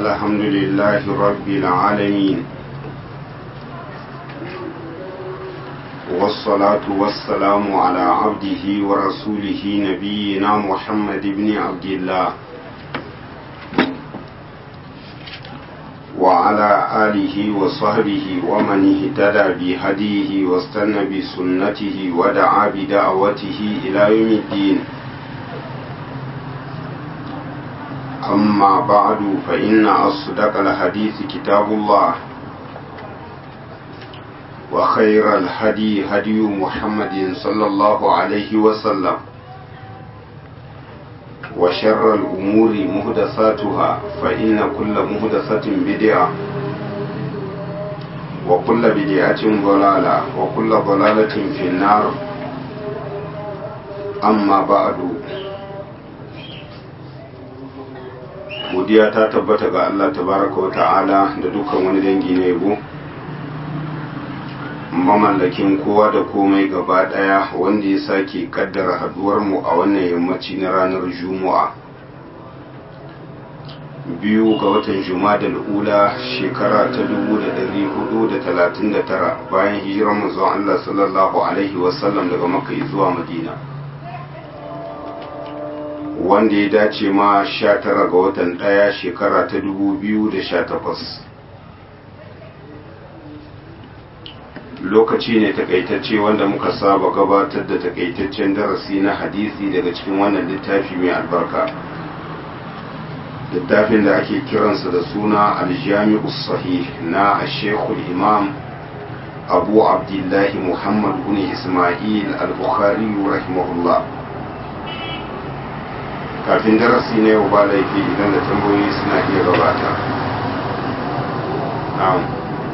الحمد لله رب العالمين والصلاة والسلام على عبده ورسوله نبينا محمد بن عبد الله وعلى آله وصحبه ومن اهتدى بهديه واستنى بسنته ودعا بدعوته إلى يوم الدين أما بعد فإن أصدق الحديث كتاب الله وخير الهدي هدي محمد صلى الله عليه وسلم وشر الأمور مهدساتها فإن كل مهدسة بدعة وكل بدعة ضلالة وكل ضلالة في النار أما بعد godiya ta tabbata ga Allah tabaraka wa ta'ala da dukkan wani dangi na yabo mamallakin kowa da komai gaba daya wanda ya sake kaddara haduwar mu a wannan yammaci na ranar juma'a biyu ga watan da ula shekara ta 1439 bayan hijirar manzon Allah sallallahu alaihi wasallam daga makka zuwa madina wanda ya dace ma 19 ga watan ɗaya shekara ta 2018 lokaci ne takaitacce wanda muka saba gabatar da takaitaccen darasi na hadisi daga cikin wannan littafi mai albarka littafin da ake kiransa da suna aljami'u sahih na ashekul imam abu abdullahi muhammad bin ismail al-bukhari rahimahullah kafin darasi na yau ba laifi idan da tambayoyi suna iya gabata na'am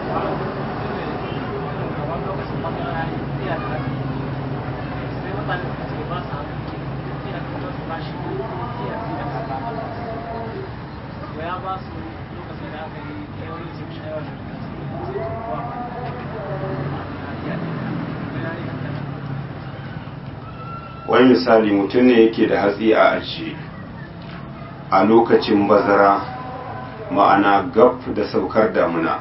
wani misali mutum ne yake da hatsi a ajiye a lokacin bazara ma'ana gab da saukar damuna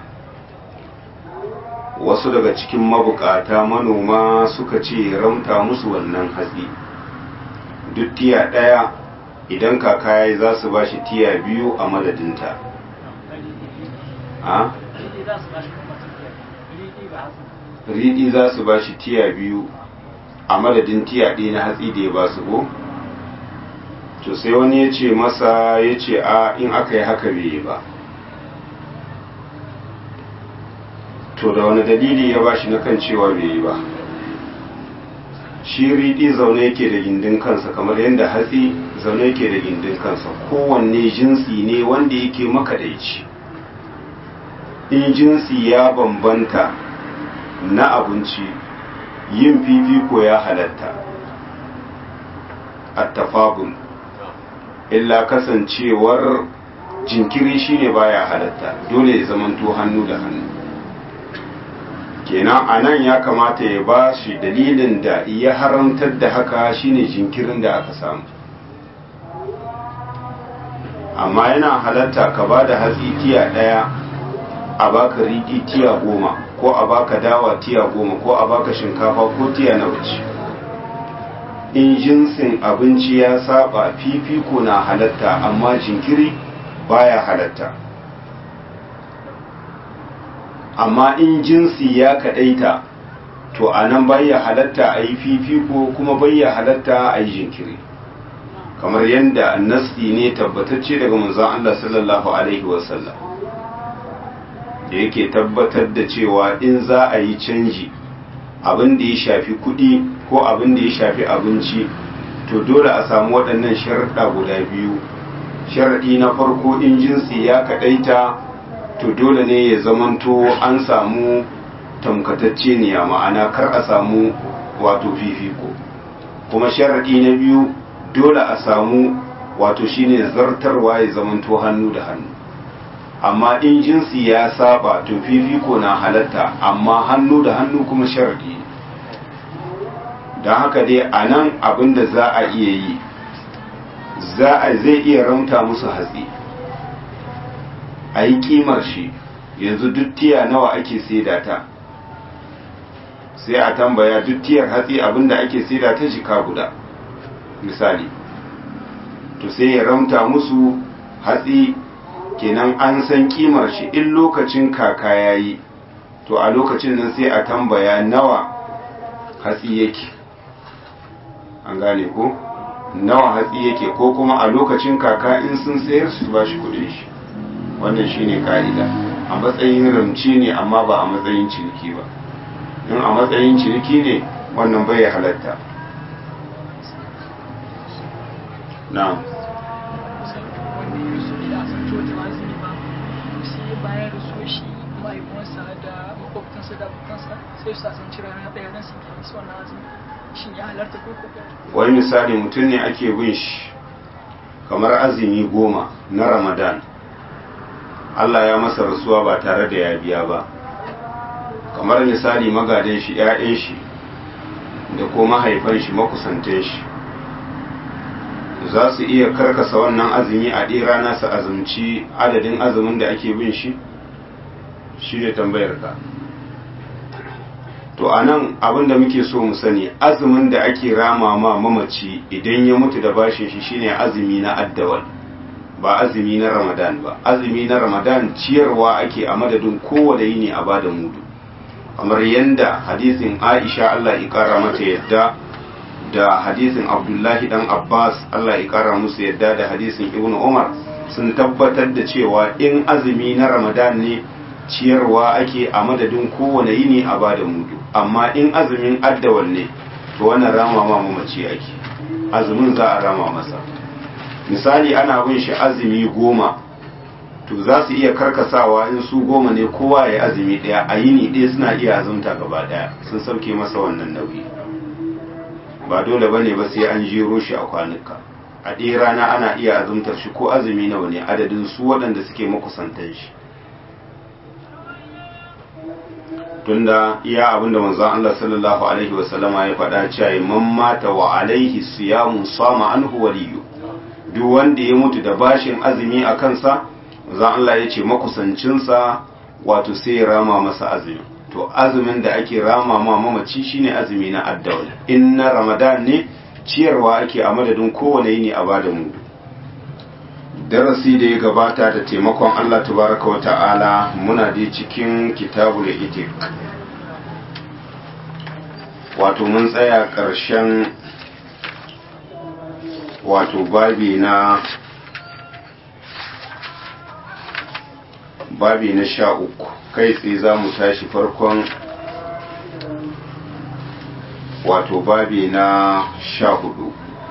wasu daga cikin mabukata manoma suka ce ramta musu wannan hatsi duk tiya ɗaya idan kaka ya za su ba shi tiya biyu a madadinta riɗi za su ba shi tiya biyu a madadin tiya ɗaya na hatsi da ya ba su ko to sai wani ya ce masa ya ce a in aka yi haka bai yi ba to da wani dalili ya ba shi na kan cewa bai yi ba shi riɗi zaune yake da gindin kansa kamar yadda hatsi zaune yake da gindin kansa kowanne jinsi ne wanda yake makadaici in jinsi ya bambanta na abinci yin fifiko ya halatta attafabun illa kasancewar jinkiri shine baya halatta dole ya zamanto hannu da hannu kenan a nan ya kamata ya ba shi dalilin da ya haramtar da haka shine jinkirin da aka samu amma yana halatta ka ba da hatsi tiya ɗaya a baka riɗi tiya goma ko a baka dawa tiya goma ko a baka shinkafa ko tiya na wuce in jinsin abinci ya saba fifiko na halatta amma jinkiri baya halatta amma in jinsi ya kadaita to a nan baya halatta a yi fifiko kuma baya halatta a yi jinkiri kamar yadda nasti ne tabbatacce daga manzon Allah sallallahu alaihi wasallam da yake tabbatar da cewa in za a yi canji abin da ya shafi kuɗi ko abin da ya shafi abinci to dole a samu waɗannan sharaɗa guda biyu sharaɗi na farko in jinsi ya kaɗaita to dole ne ya zamanto an samu tamkatacce ne ma'ana kar a samu wato fifiko kuma sharaɗi na biyu dole a samu wato shine zartarwa ya zamanto hannu da hannu amma in jinsi ya saba to fifiko na halatta amma hannu da hannu kuma sharadi don haka dai a nan abin da za a iya yi za a zai iya ramta musu hatsi a yi kimar shi yanzu duk tiya nawa ake saida ta sai a tambaya duk tiyar hatsi abinda ake saida ta jika guda misali to sai ya ramta musu hatsi kenan an san kimar shi in lokacin kaka yayi to a lokacin nan sai a tambaya nawa hatsi yake an gane ko nawa hatsi yake ko kuma a lokacin kaka in sun sayar su ba shi kudin shi wannan shine ka'ida a matsayin ramci ne amma ba a matsayin ciniki ba in a matsayin ciniki ne wannan bai halatta na'am bayan da so shi mahaifinsa da makwabtansa da abokansa sai su sasanci rana ɗaya don su ke su wannan azumi shin ya halarta ko ko wani misali mutum ne ake bin shi kamar azumi goma na ramadan Allah ya masa rasuwa ba tare da ya biya ba kamar misali magadan shi 'ya'yan shi da ko mahaifan shi makusantan shi za su iya karkasa wannan azumi a ɗaya rana su azumci adadin azumin da ake bin shi shi ne tambayar ka to a nan abinda muke so mu sani azumin da ake rama ma mamaci idan ya mutu da bashin shi shine azumi na addawal ba azumi na ramadan ba azumi na ramadan ciyarwa ake a madadin kowane yini a bada mudu kamar yanda hadisin aisha allah ya kara mata yadda da hadisin abdullahi dan abbas allah ya kara musu yadda da hadisin ibn umar sun tabbatar da cewa in azumi na ramadan ne ciyarwa ake a madadin kowane yini a bada mudu amma in azumin addawal ne to wannan rama ma mamaci ake azumin za a rama masa misali ana bin shi azumi goma to za su iya karkasawa in su goma ne kowa ya azumi ɗaya a yini ɗaya suna iya azumta gaba ɗaya sun sauke masa wannan nauyi ba dole bane ba sai an jero shi a kwanuka a ɗaya rana ana iya azumtar shi ko azumi nawa ne adadin su waɗanda suke makusantan shi tunda iya abinda manzon Allah sallallahu alaihi wasallama ya faɗa cewa man mata wa alaihi siyamun sama anhu waliyu duk wanda ya mutu da bashin azumi a kansa manzon Allah ya ce makusancinsa wato sai ya rama masa azumi to azumin da ake rama ma mamaci shine azumi na addawal in na ramadan ne ciyarwa ake a madadin kowane yini a bada mudu darasi da ya gabata da taimakon Allah tabaraka wa ta'ala muna da cikin kitabul itik wato mun tsaya ƙarshen wato babi na babi na sha uku kai tsaye za mu tashi farkon wato babi na sha hudu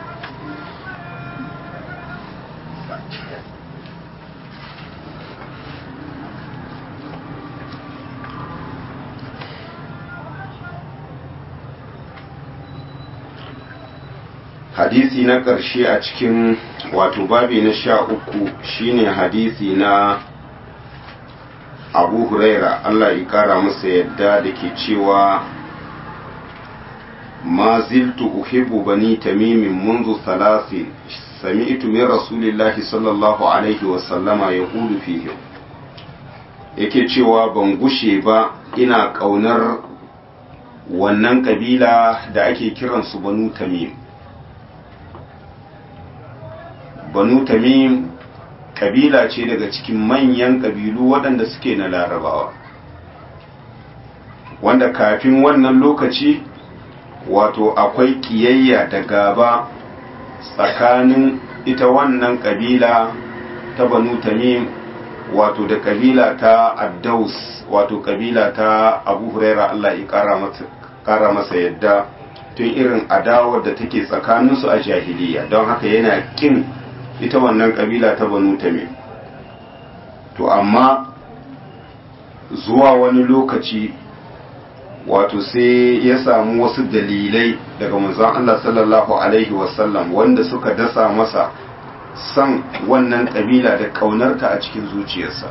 hadisi na ƙarshe a cikin wato babi na sha uku shine hadisi na abu huraira allah ya kara masa yadda da ke cewa ma ziltu uhibbu bani tamimin munzu salasin sami'tu min rasulillahi sallallahu alaihi wasallama ya hulu fihim yake cewa ban gushe ba ina ƙaunar wannan ƙabila da ake kiransu banu tamim banu tamim kabila ce daga cikin manyan kabilu waɗanda suke na larabawa wanda kafin wannan lokaci wato akwai kiyayya da gaba tsakanin ita wannan kabila ta banu tamim wato da kabila ta addaus wato kabila ta abu huraira allah ya kara masa yadda tun irin adawar da take tsakaninsu a jahiliya don haka yana kin ita wannan kabila ta banu tamim to amma zuwa wani lokaci wato sai ya samu wasu dalilai daga manzon Allah sallallahu alaihi wasallam wanda suka dasa masa san wannan kabila da kaunarta a cikin zuciyarsa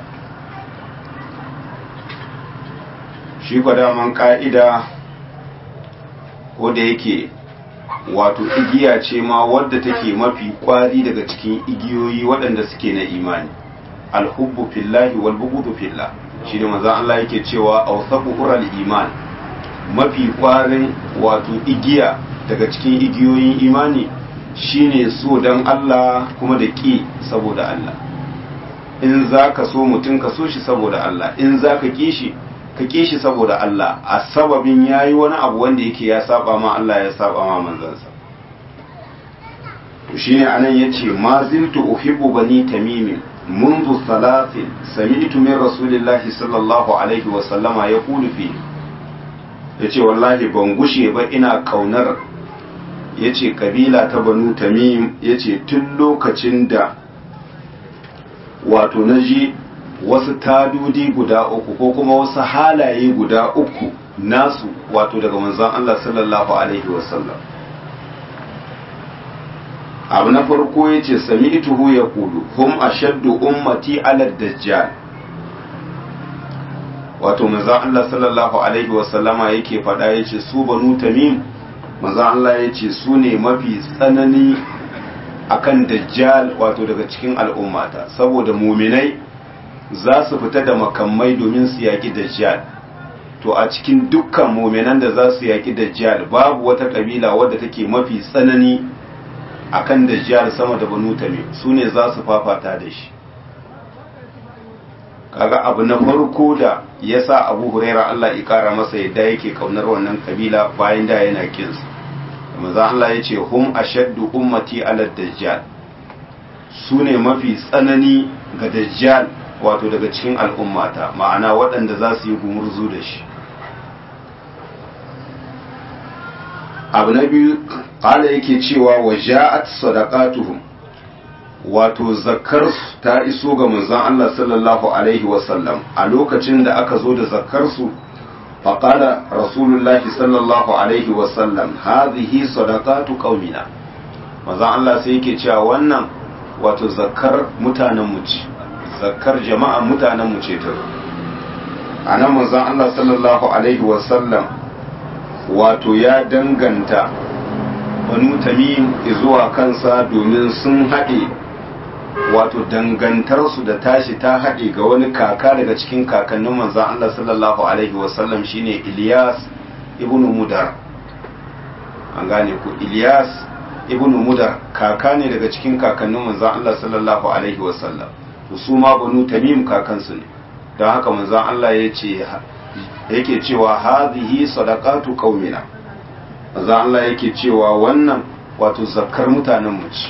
shi daman ka'ida ko da yake wato igiya ce ma wadda take mafi kwari daga cikin igiyoyi waɗanda suke na imani alhubbu fillahi wal bughdu fillah shi ne manzon Allah yake cewa awsaqu ural iman mafi kwarin wato igiya daga cikin igiyoyin imani shine so dan Allah kuma da ki saboda Allah in zaka so mutum ka so shi saboda Allah in zaka ki shi ka ƙi shi saboda Allah a sababin ya yi wani abu wanda yake ya saba ma Allah ya saba ma manzansa to shine anan ya ce ma ziltu uhibbu bani tamimin منذ ثلاث سمعت من رسول الله صلى الله عليه وسلم يقول فيه yace wallahi ban gushe ba ina kaunar yace kabila ta banu tamim yace tun lokacin da wato naji wasu tadudi guda uku ko kuma wasu halaye guda uku nasu wato daga manzon Allah sallallahu alaihi wasallam abu na farko ya ce sami ituhu ya kudu hum ashaddu ummati ala dajjal wato manzon Allah sallallahu alaihi wasallama yake faɗa ya ce su banu tamim manzon Allah ya ce su ne mafi tsanani akan dajjal wato daga cikin al'ummata saboda muminai za su fita da makamai domin su yaƙi dajjal to a cikin dukkan muminan da za su yaƙi dajjal babu wata ƙabila wadda take mafi tsanani akan dajjal sama da banu tamim su ne za su fafata da shi kaga abu na farko da ya sa abu huraira Allah ya kara masa yadda yake kaunar wannan kabila bayan da yana kinsu maza Allah ya ce hum ashaddu ummati ala dajjal su ne mafi tsanani ga dajjal wato daga cikin al'ummata ma'ana waɗanda za su yi gumurzu da shi abu na biyu ƙala yake cewa wa ja'at sadaqatuhum wato zakarsu ta iso ga manzon Allah sallallahu alaihi wasallam a lokacin da aka zo da zakarsu faƙala rasulullahi sallallahu alaihi wasallam hadhihi sadaqatu qaumina manzon Allah sai yake cewa wannan wato zakar mutanen mu ce zakar jama'a mutanen mu ce ta anan manzon Allah sallallahu alaihi wasallam wato ya danganta banu tamim zuwa kansa domin sun haɗe wato dangantarsu da tashi ta haɗe ga wani kaka daga cikin kakannin manzan Allah sallallahu alaihi wasallam shine Ilyas ibn Mudar an gane ku Ilyas ibn Mudar kaka ne daga cikin kakannin manzan Allah sallallahu alaihi wasallam to su ma banu tamim kakansu ne don haka manzan Allah ya ce yake cewa hadhihi sadaqatu qaumina manzan Allah yake cewa wannan wato zakkar mutanen mu ce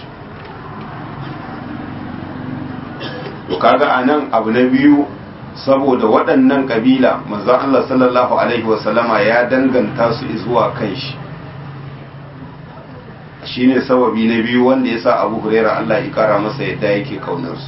to kaga anan abu na biyu saboda waɗannan kabila manzon Allah sallallahu alaihi wasallama ya danganta su zuwa kan shi shine sababi na biyu wanda yasa Abu Huraira Allah ya kara masa yadda yake kaunar su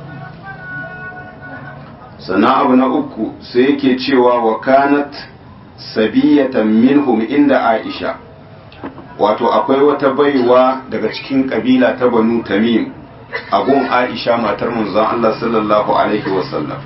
sannan abu na uku sai yake cewa wa kanat sabiyatan minhum inda Aisha wato akwai wata baiwa daga cikin kabila ta Banu Tamim abun aisha matar manzon Allah sallallahu alaihi wasallam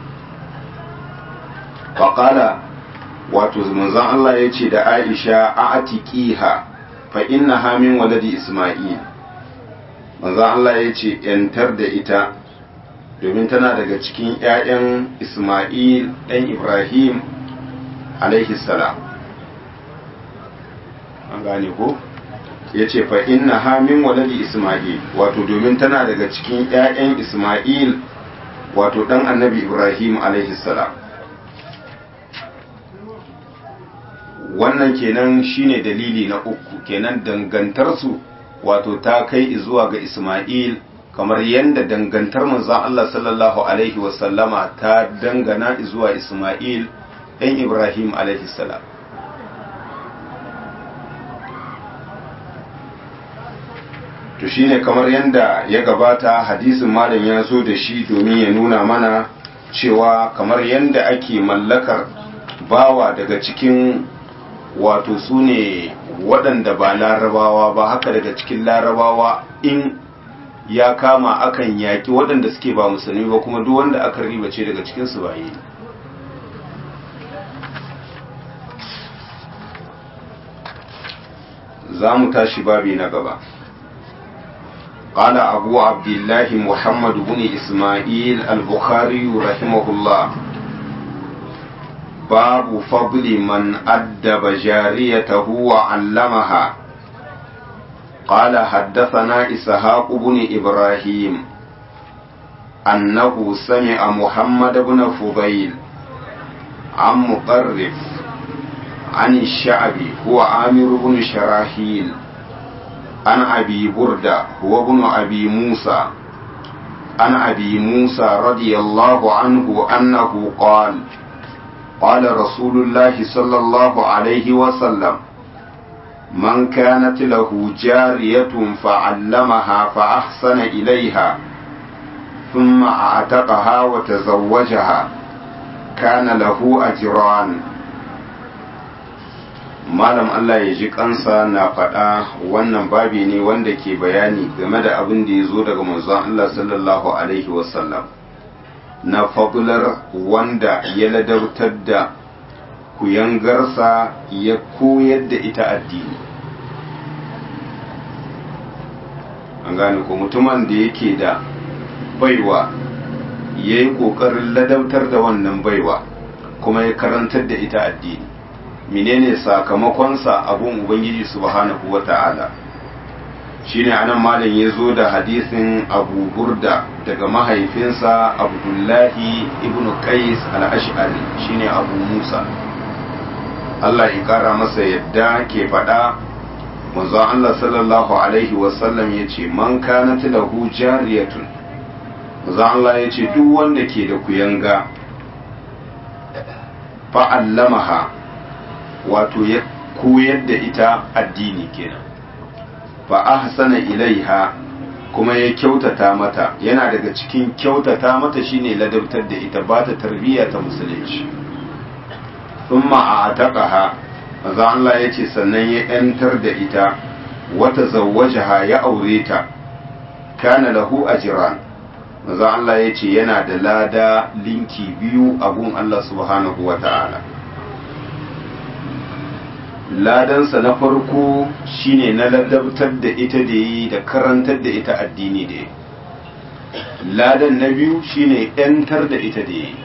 faƙala wato manzon Allah ya ce da aisha a atiƙiha fa inna hamin waladi isma'il manzon Allah ya ce ‘yantar da ita domin tana daga cikin ‘ya'yan isma'il ɗan ibrahim alaihi salam an gane ko? ya ce fa inna hamin waladi isma'il wato domin tana daga cikin 'ya'yan isma'il wato ɗan annabi ibrahim salam wannan kenan shine dalili na uku kenan dangantarsu wato ta kai zuwa ga isma'il kamar yadda dangantar manzon Allah sallallahu alaihi wasallama ta dangana zuwa isma'il ɗan ibrahim salam to shine kamar yadda ya gabata hadisin malam ya zo da shi domin ya nuna mana cewa kamar yadda ake mallakar bawa daga cikin wato su ne waɗanda ba larabawa ba haka daga cikin larabawa in ya kama akan yaƙi waɗanda suke ba musulmi ba kuma duk wanda aka ribace daga cikinsu ba yi za mu tashi babi na gaba قال أبو عبد الله محمد بن إسماعيل البخاري رحمه الله باب فضل من أدب جاريته وعلمها قال حدثنا إسحاق بن إبراهيم أنه سمع محمد بن فضيل عن مطرف عن الشعبي هو عامر بن شراحيل عن أبي بردة هو ابن أبي موسى عن أبي موسى رضي الله عنه أنه قال قال رسول الله صلى الله عليه وسلم من كانت له جارية فعلمها فأحسن إليها ثم أعتقها وتزوجها كان له أجران malam Allah ya ji kansa na faɗa wannan babi ne wanda ke bayani game da abin da ya zo daga manzon Allah sallallahu alaihi wasallam na fabular wanda ya ladautar da kuyangarsa ya koyar da ita addini an gane ko mutumin da yake da baiwa ya yi ƙoƙarin ladautar da wannan baiwa kuma ya karantar da ita addini menene sakamakonsa abun ubangiji subhanahu wata'ala shine anan malam ya zo da hadisin abu burda daga mahaifinsa abdullahi ibn qais al-ash'ari shine abu musa Allah ya kara masa yadda ke faɗa manzo Allah sallallahu alaihi wasallam ya ce man kanat lahu jariyatun manzo Allah ya ce duk wanda ke da kuyanga fa'allamaha wato ya koyar da ita addini kenan fa ahsana ilaiha kuma ya kyautata mata yana daga cikin kyautata mata shine ladabtar da ita ba ta tarbiyya ta musulunci thumma ataqaha manzo Allah yace sannan ya yantar da ita wata zawwajaha ya aure ta kana lahu ajran manzo Allah yace yana da lada linki biyu a gun Allah subhanahu wataala ladansa na farko shine na ladabtar da ita da yi da karantar da ita addini da yi ladan na biyu shine yantar da ita da yi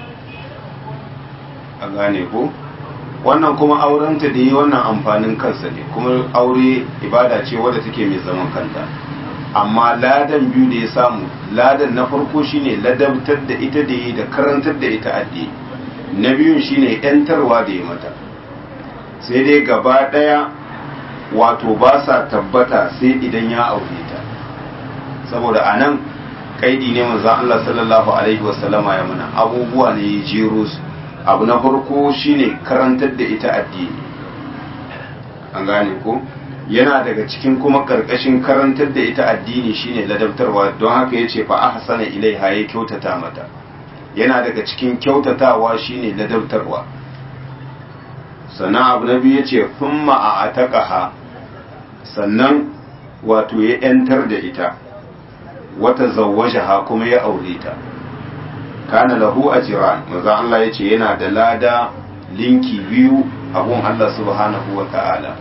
a gane ko wannan kuma aurenta da yi wannan amfanin kansa ne kuma aure ibada ce wadda take mai zaman kanta amma ladan biyu da ya samu ladan na farko shine ladabtar da ita da yi da karantar da ita addini na biyun shine yantarwa da yi mata sai dai gaba ɗaya wato ba sa tabbata sai idan ya aure ta saboda a nan kaidi ne manzan Allah sallallahu alaihi wasallama ya mana abubuwa ne ya jero su abu na farko shine karantar da ita addini an gane ko yana daga cikin kuma karkashin karantar da ita addini shine ladabtarwa don haka ya ce fa ahsana ilaiha ya kyautata mata yana daga cikin kyautatawa shine ladabtarwa sannan abu na biyu ya ce thumma a ataqaha sannan wato ya ‘yantar da ita wata zawwajaha kuma ya aure ta kana lahu ajran maza Allah ya ce yana da lada linki biyu abun Allah subhanahu wa ta'ala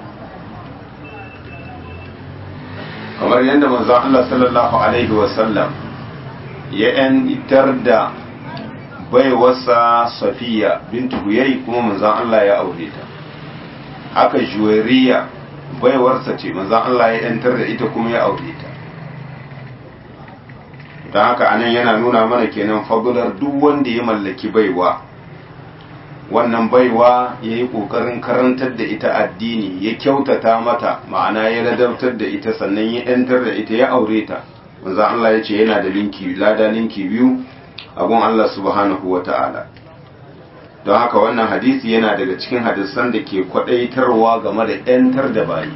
kamar yadda manzo Allah sallallahu alaihi wasallam ya ‘yantar da baiwarsa safiya bintu huyai kuma manzan Allah ya aure ta haka juwariya baiwarsa ce manzan Allah ya yantar da ita kuma ya aure ta don haka anan yana nuna mana kenan fagular duk wanda ya mallaki baiwa wannan baiwa ya yi ƙoƙarin karantar da ita addini ya kyautata mata ma'ana ya ladabtar da ita sannan ya yantar da ita ya aure ta manzan Allah ya ce yana da linki lada linki biyu abun Allah subhanahu wa ta'ala don haka wannan hadisi yana daga cikin hadisan da ke kwadaitarwa game da ‘yantar da bayi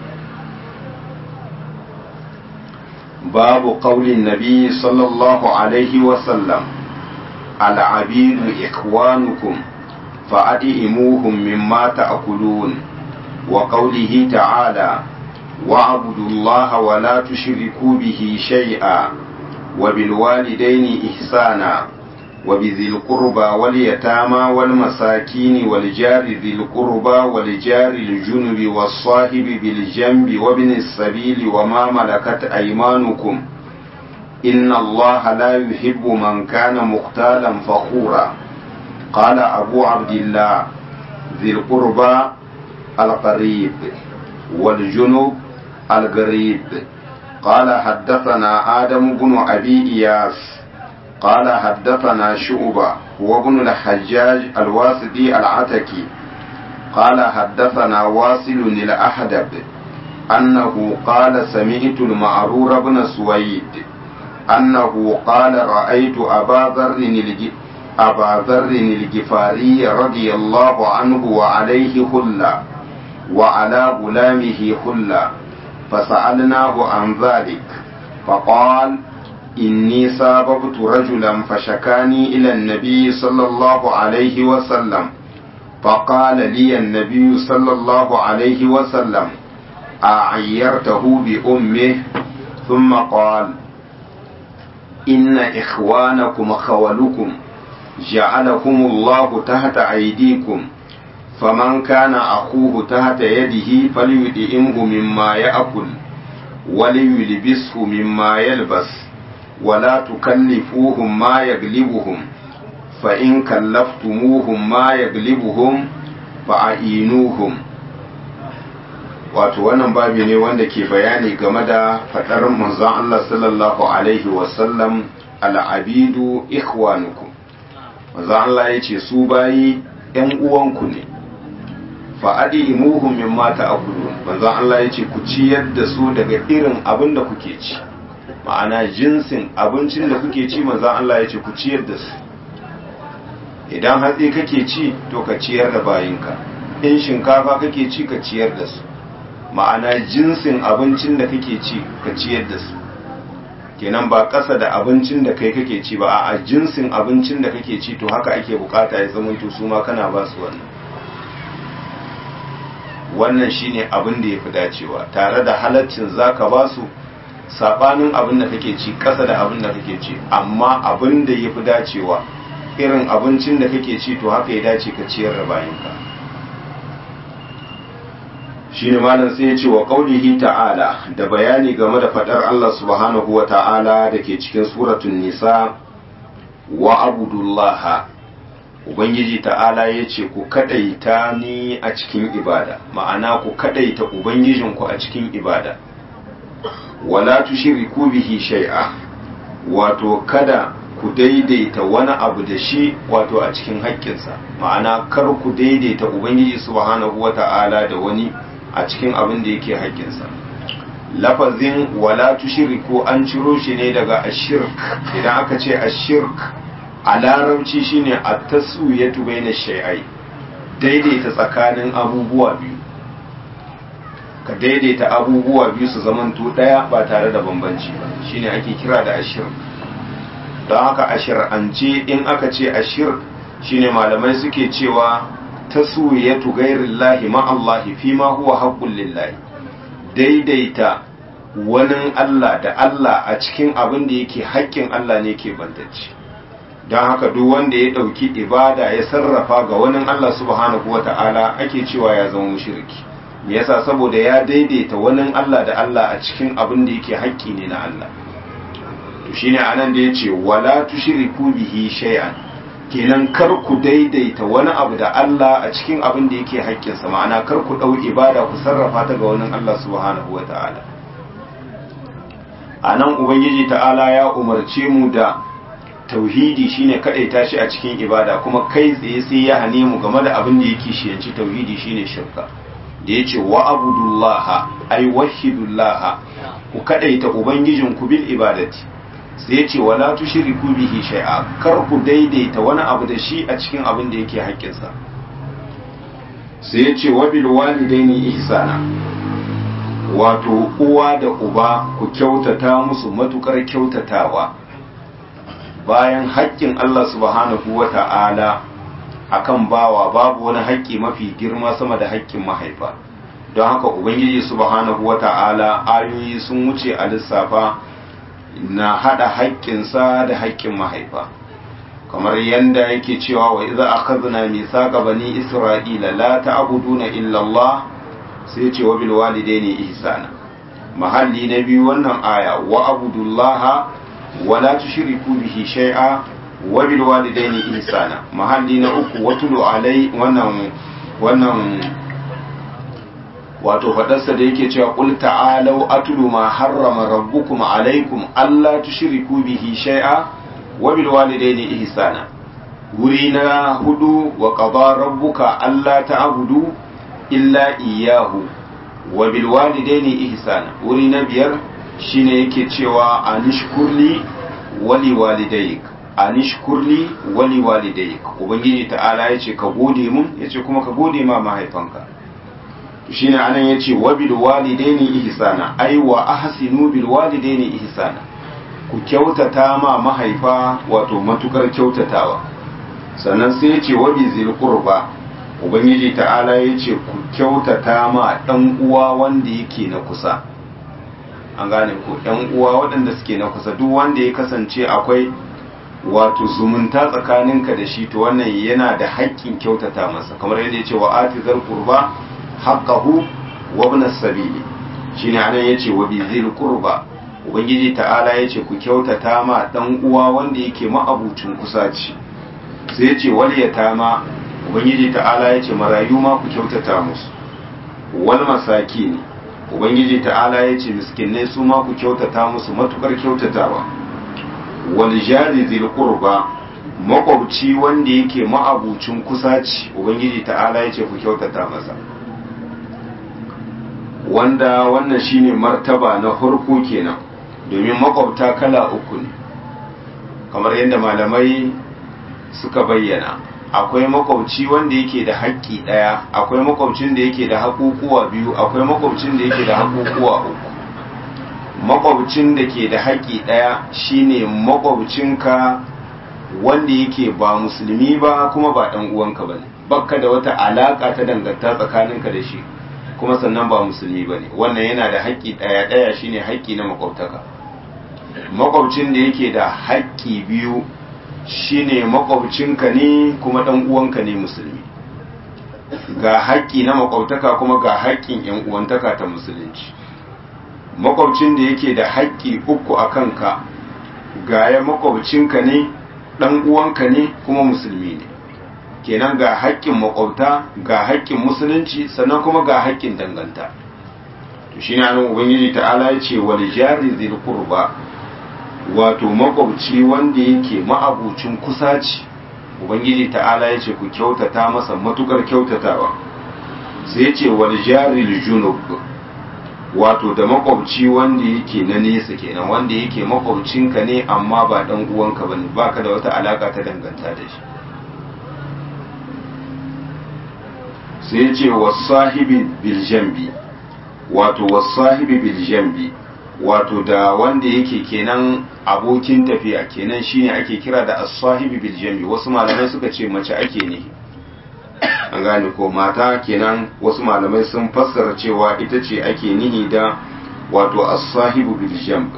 babu ƙaunin nabi sallallahu alaihi wasallam al'abidu ikwanukum fa'adi'imuhum mimma ta'kulun wa qawlihi ta'ala wa'budu Allah wa la tushriku bihi shay'a wa bil walidayni ihsana وبذي القربى واليتامى والمساكين والجار ذي القربى والجار الجنب والصاحب بالجنب وابن السبيل وما ملكت أيمانكم إن الله لا يحب من كان مختالا فخورا قال أبو عبد الله ذي القربى القريب والجنوب القريب قال حدثنا آدم بن أبي إياس قال حدثنا شعبة وابن الحجاج الواسطي العتكي قال حدثنا واصل الأحدب أنه قال سمعت المعرور بن سويد أنه قال رأيت أبا ذر أبا ذر الجفاري رضي الله عنه وعليه خلة وعلى غلامه خلة فسألناه عن ذلك فقال إني ساببت رجلا فشكاني إلى النبي صلى الله عليه وسلم فقال لي النبي صلى الله عليه وسلم أعيرته بأمه ثم قال إن إخوانكم خولكم جعلكم الله تحت أيديكم فمن كان أخوه تحت يده فليدئمه مما يأكل وليلبسه مما يلبس ولا تكلفوهم ما يغلبهم فإن كلفتموهم ما يغلبهم فأعينوهم wato wannan babi ne wanda ke bayani game da faɗar manzon Allah sallallahu alaihi wasallam al'abidu ikhwanukum manzon Allah ya ce su bayi ‘yan uwanku ne fa'adi imuhun min mata a kudu manzon Allah ya ce ku ciyar da su daga irin abin da kuke ci ma'ana jinsin abincin da kuke ci manzon Allah ya ce ku ciyar da su idan hatsi kake ci to ka ciyar da bayinka in shinkafa kake ci ka ciyar da su ma'ana jinsin abincin da kake ci ka ciyar da su kenan ba ƙasa da abincin da kai kake ci ba a jinsin abincin da kake ci to haka ake bukata ya zama to su ma kana ba su wannan wannan shine abin da ya fi dacewa tare da halaccin zaka ba su sabanin abin da kake ci ƙasa da abin da kake ci amma abin da ya fi dacewa irin abincin da kake ci to haka ya dace ka ciyar da bayinka shi ne malam sai ya ce wa ƙaunihi ta'ala da bayani game da faɗar Allah subhanahu wa ta'ala da ke cikin suratun nisa wa abudullaha ubangiji ta'ala ya ce ku kaɗaita ni a cikin ibada ma'ana ku kaɗaita ubangijinku a cikin ibada wala tushriku bihi shay'a wato kada ku daidaita wani abu da shi wato a cikin haƙƙinsa ma'ana kar ku daidaita ubangiji subhanahu wa ta'ala da wani a cikin abin da yake haƙƙinsa lafazin wala tushriku an ciro shi ne daga ashirk idan aka ce ashirk a larabci shine at-taswiyatu baina shay'ai daidaita tsakanin abubuwa biyu ka daidaita abubuwa biyu su zamanto daya ba tare da bambanci ba shine ake kira da ashirk don haka ashir'ance in aka ce ashirk shine malamai suke cewa taswiyatu ghairillahi ma Allah fi ma huwa haqqul lillahi daidaita wani Allah da Allah a cikin abin da yake haƙƙin Allah ne ke bantacce don haka duk wanda ya ɗauki ibada ya sarrafa ga wani Allah subhanahu wata'ala ake cewa ya zama mushriki me yasa saboda ya daidaita wani Allah da Allah a cikin abin da yake haƙƙi ne na Allah to shine anan da yace wala tushriku bihi shay'an kenan kar ku daidaita wani abu da Allah a cikin abin da yake haƙƙinsa ma'ana kar ku ɗau ibada ku sarrafa ta ga wani Allah subhanahu wa ta'ala a nan ubangiji ta'ala ya umarce mu da tauhidi shine kaɗaita shi a cikin ibada kuma kai tsaye sai ya hane mu game da abin da yake shiyanci tauhidi shine shirka da yace wa abudullaha ay wahidullaha ku kaɗaita ubangijin ku bil ibadati sai ce wala tushriku bihi shay'a kar ku daidaita wani abu da shi a cikin abin da yake haƙƙinsa sai ya ce wa bil walidaini ihsana wato uwa da uba ku kyautata musu matukar kyautatawa bayan haƙƙin Allah subhanahu wata'ala akan bawa babu wani haƙƙi mafi girma sama da haƙƙin mahaifa don haka ubangiji subhanahu wata'ala ayoyi sun wuce a lissafa na hada haƙƙinsa da haƙƙin mahaifa kamar yanda yake cewa wa idza akhadna mithaqa bani isra'ila la ta'buduna illa Allah sai ce wa bil walidaini ihsana mahalli na biyu wannan aya wa abudullaha wala tushriku bihi shay'a wa bil walidaini ihsana mahalli na uku watulu alai wannan wannan wato fadarsa da yake cewa qul ta'alu atlu ma harrama rabbukum alaikum alla tushriku bihi shay'a wa bil walidaini ihsana wuri na hudu wa qada rabbuka alla ta'budu illa iyyahu wa bil walidaini ihsana wuri na biyar shine yake cewa anishkurli wali walidayk anishkurli wali walidayk ubangiji ta'ala yace ka gode mun yace kuma ka gode ma mahaifanka shine anan yace wa bil walidaini ihsana ai wa ahsinu bil walidaini ihsana ku kyautata ma mahaifa wato matukar kyautatawa sannan sai yace wa bi zil qurba ubangiji ta'ala yace ku kyautata ma dan uwa wanda yake na kusa an gane ko yan uwa waɗanda suke na kusa duk wanda ya kasance akwai wato zumunta tsakaninka da shi to wannan yana da haƙƙin kyautata masa kamar yadda ya ce wa atizar qurba haqqahu wa ibn as-sabili shine anan yace wa bizil qurba ubangiji ta'ala yace ku kyautata ma dan uwa wanda yake ma'abucin kusaci sai yace wal yatama ubangiji ta'ala yace marayu ma ku kyautata musu wal masakin ubangiji ta'ala yace miskinai su ma ku kyautata musu matukar kyautatawa wal jari zil qurba makwabci wanda yake ma'abucin kusaci ubangiji ta'ala yace ku kyautata masa wanda wannan shine martaba na farko kenan domin makwabta kala uku ne kamar yadda malamai suka bayyana akwai makwabci wanda yake da haƙƙi ɗaya akwai makwabcin da yake da haƙuƙuwa biyu akwai makwabcin da yake da haƙuƙuwa uku makwabcin da ke da haƙƙi ɗaya shine makwabcinka wanda yake ba musulmi ba kuma ba ɗan uwanka ba ne bakka da wata alaƙa ta danganta tsakaninka da shi kuma sannan ba musulmi ba ne wannan yana da haƙƙi ɗaya ɗaya shine haƙƙi na makwabtaka makwabcin da yake da haƙƙi biyu shine makwabcinka ne kuma ɗan uwanka ne musulmi ga haƙƙi na makwabtaka kuma ga haƙƙin yan uwantaka ta musulunci makwabcin da yake da haƙƙi uku a kanka ga ya makwabcinka ne ɗan uwanka ne kuma musulmi ne kenan ga haƙƙin makwabta ga haƙƙin musulunci sannan kuma ga haƙƙin danganta to shi ne anan ubangiji ta'ala ya ce wal jari zil qurba wato makwabci wanda yake ma'abucin kusaci ubangiji ta'ala ya ce ku kyautata masa matukar kyautatawa sai ce wal jari junub wato da makwabci wanda yake na nesa kenan wanda yake makwabcinka ne amma ba dan uwanka bane baka da wata alaka ta danganta da shi sai ce wasahibi biljambi wato wasahibi biljambi wato da wanda yake kenan abokin tafiya kenan shine ake kira da as-sahibi biljambi wasu malamai suka ce mace ake ne an gane ko mata kenan wasu malamai sun fassara cewa ita ce ake nihi da wato as-sahibu biljambi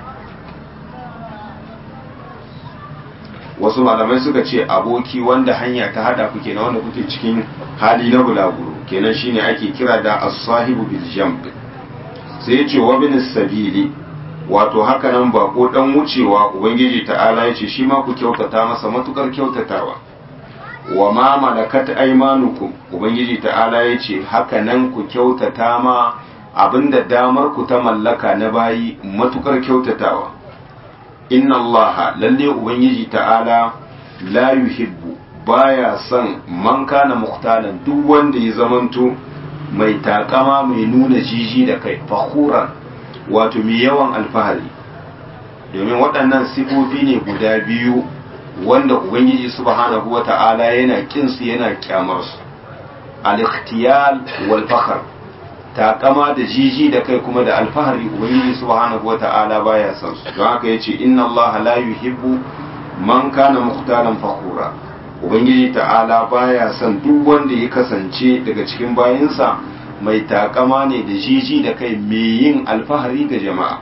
wasu malamai suka ce aboki wanda hanya ta hada ku kenan wanda kuke cikin hali na bulaguro kenan shine ake kira da as-sahibu bil jamb sai ya ce wa bin sabili wato haka nan ba ko dan wucewa ubangiji ta'ala ya ce shi ma ku kyautata masa matukar kyautatawa wa ma malakat aymanukum ubangiji ta'ala ya ce haka nan ku kyautata ma abinda damar ku ta mallaka na bayi matukar kyautatawa inna allaha lalle ubangiji ta'ala la yuhibbu baya son man kana muhtalan duk wanda ya zamanto mai takama mai nuna jiji da kai fakhuran wato mai yawan alfahari domin waɗannan sifofi ne guda biyu wanda ubangiji subhanahu wata'ala yana kinsu yana kyamar su al-ikhtiyal wal fakhr takama da jiji da kai kuma da alfahari ubangiji subhanahu wata'ala baya son su don haka yace inna Allah la yuhibbu man kana mukhtalan fakhura ubangiji ta'ala baya son duk wanda ya kasance daga cikin bayinsa mai takama ne da jiji da kai mai yin alfahari ga jama'a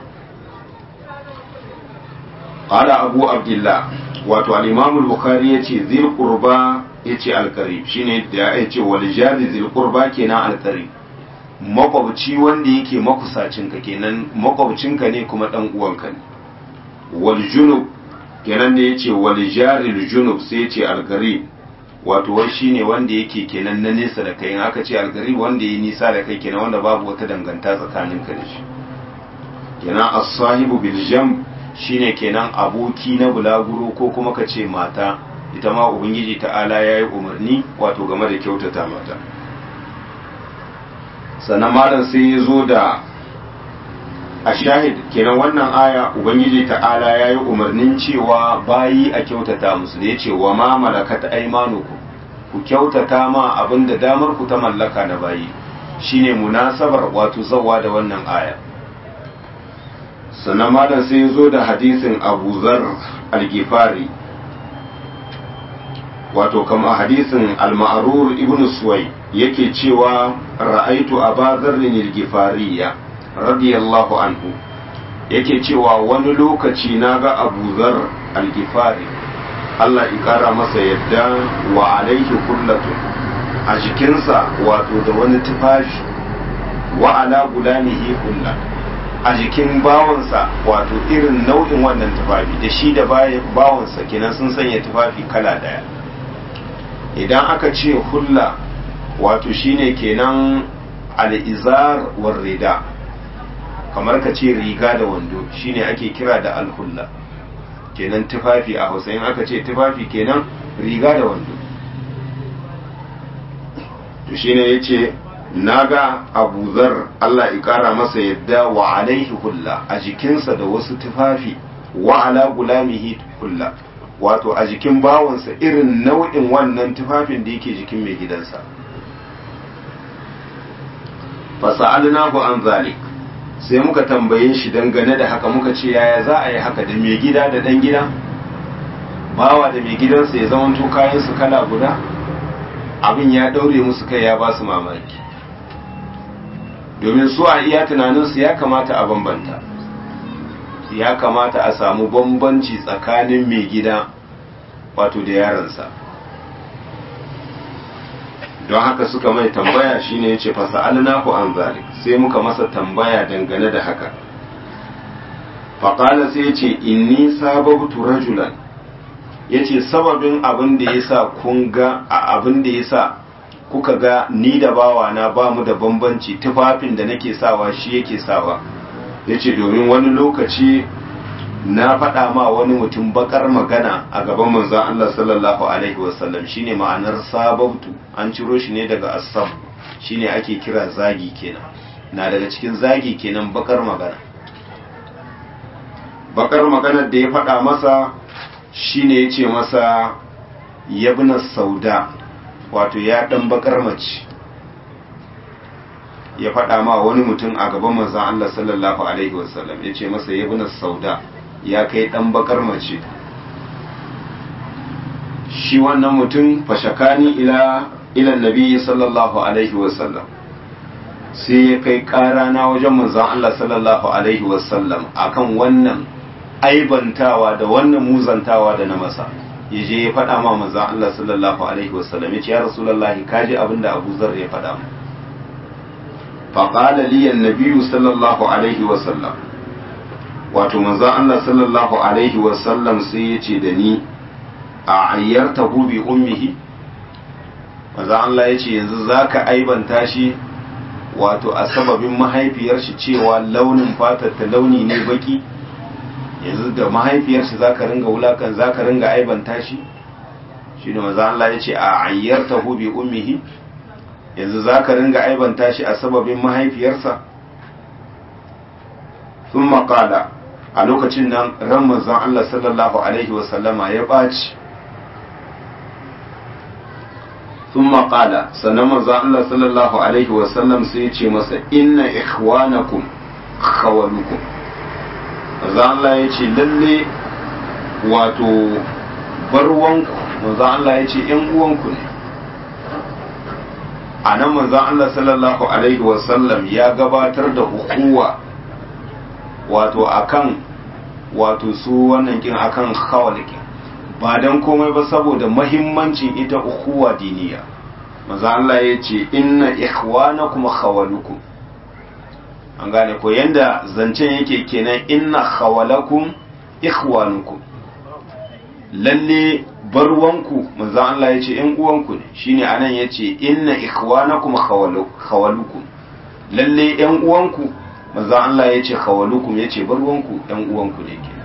qala abu abdullah wato al-imam al-bukhari yace zil qurba yace al-qarib shine da yace wal jari zil qurba kenan al-qarib makwabci wanda yake makusacinka kenan makwabcinka ne kuma dan uwanka ne wal junub kenan da yace wal jaril junub sai yace algarib wato wai shine wanda yake kenan na nesa da kai in aka ce algarib wanda yi nisa da kai kenan wanda babu wata danganta tsakanin ka da shi kenan as-sahibu bil jam shine kenan aboki na bulaguro ko kuma ka ce mata ita ma ubangiji ta'ala yayi umarni wato game da kyautata mata sannan malam sai ya zo da a shahid kenan wannan aya ubangiji ta'ala ya yi umarnin cewa bayi a kyautata musu da ya ce wa ma malakat aimanuku ku kyautata ma abin da damar ku ta mallaka na bayi shine munasabar wato zawa da wannan aya sannan malam sai ya zo da hadisin abu zar al-gifari wato kama hadisin al-ma'rur ibn suwai yake cewa ra'aitu abazarrin al-gifariya radiyallahu anhu yake cewa wani lokaci na ga abu zar al-gifari Allah ya kara masa yadda wa alaihi kullatu a jikinsa wato da wani tufafi wa ala gulamihi kulla a jikin bawansa wato irin nau'in wannan tufafi da shi da bawansa kenan sun sanya tufafi kala daya idan aka ce hulla wato shine kenan al'izar war rida kamar ka ce riga da wando shine ake kira da alhulla kenan tufafi a hausa in aka ce tufafi kenan riga da wando to shine yace naga Abu Zar Allah ya kara masa yadda wa alaihi hulla a jikinsa da wasu tufafi wa ala gulamihi hulla wato a jikin bawansa irin nau'in wannan tufafin da yake jikin mai gidansa fasa'alnahu an zalik sai muka tambaye shi dangane da haka muka ce yaya za a yi haka da mai gida da dan gida bawa da mai gidansa ya zamanto kayan su kala guda abin ya daure musu kai ya ba su mamaki domin su a iya tunaninsu ya kamata a bambanta ya kamata a samu bambanci tsakanin mai gida wato da yaransa don haka suka mai tambaya shine yace fasa'alnahu an zalik sai muka masa tambaya dangane da haka faqala sai yace inni sababtu rajulan yace sababin abin da yasa kun ga abin da yasa kuka ga ni da bawa na ba mu da bambanci tufafin da nake sawa shi yake sawa yace domin wani lokaci na faɗa ma wani mutum bakar magana a gaban manzon Allah sallallahu alaihi wasallam shine ma'anar sababtu an ciro shi ne daga asab shine ake kira zagi kenan na daga cikin zagi kenan bakar magana bakar maganar da ya faɗa masa shine ya ce masa yabna sauda wato ya ɗan bakar mace ya faɗa ma wani mutum a gaban manzon Allah sallallahu alaihi wasallam ya ce masa yabna sauda ya kai ɗan bakar mace shi wannan mutum fashakani ila ilan nabi sallallahu alaihi wasallam sai ya kai ƙara na wajen manzon Allah sallallahu alaihi wasallam akan wannan aibantawa da wannan muzantawa da na masa ya je ya faɗa ma manzon Allah sallallahu alaihi wasallam ya ce ya rasulullahi kaji abin da Abu Zar ya faɗa mu faqala li an-nabi sallallahu alaihi wasallam wato manzon Allah sallallahu alaihi wasallam sai ya ce da ni a ayyarta bi ummihi manzon Allah ya ce yanzu zaka aibanta shi wato a sababin mahaifiyar shi cewa launin fatar ta launi ne baki yanzu da mahaifiyar shi zaka ringa wulakan zaka ringa aibanta shi shi ne manzon Allah ya ce a ayyarta bi ummihi yanzu zaka ringa aibanta shi a sababin mahaifiyarsa sun maƙala a lokacin nan ran manzon Allah sallallahu Alaihi wasallama ya ɓaci sun maƙala sannan manzon Allah sallallahu Alaihi wasallam sai ya ce masa inna ikhwanakum khawalukum manzon Allah ya ce lalle wato barwanku manzon Allah ya ce ‘yan uwanku ne a nan manzon Allah sallallahu Alaihi wasallam ya gabatar da hukuwa wato akan wato su wannan kin akan khawalikin ba dan komai ba saboda mahimmancin ita ukhuwa diniya maza Allah ya ce inna ikhwanakum khawalukum an gane ko yanda zancen yake kenan inna khawalakum ikhwanukum lalle barwanku manzo Allah yace ƴan uwanku ne shine anan yace inna ikhwanakum khawalukum lalle ƴan uwanku manzo Allah yace khawalukum yace barwanku ƴan uwanku ne kenan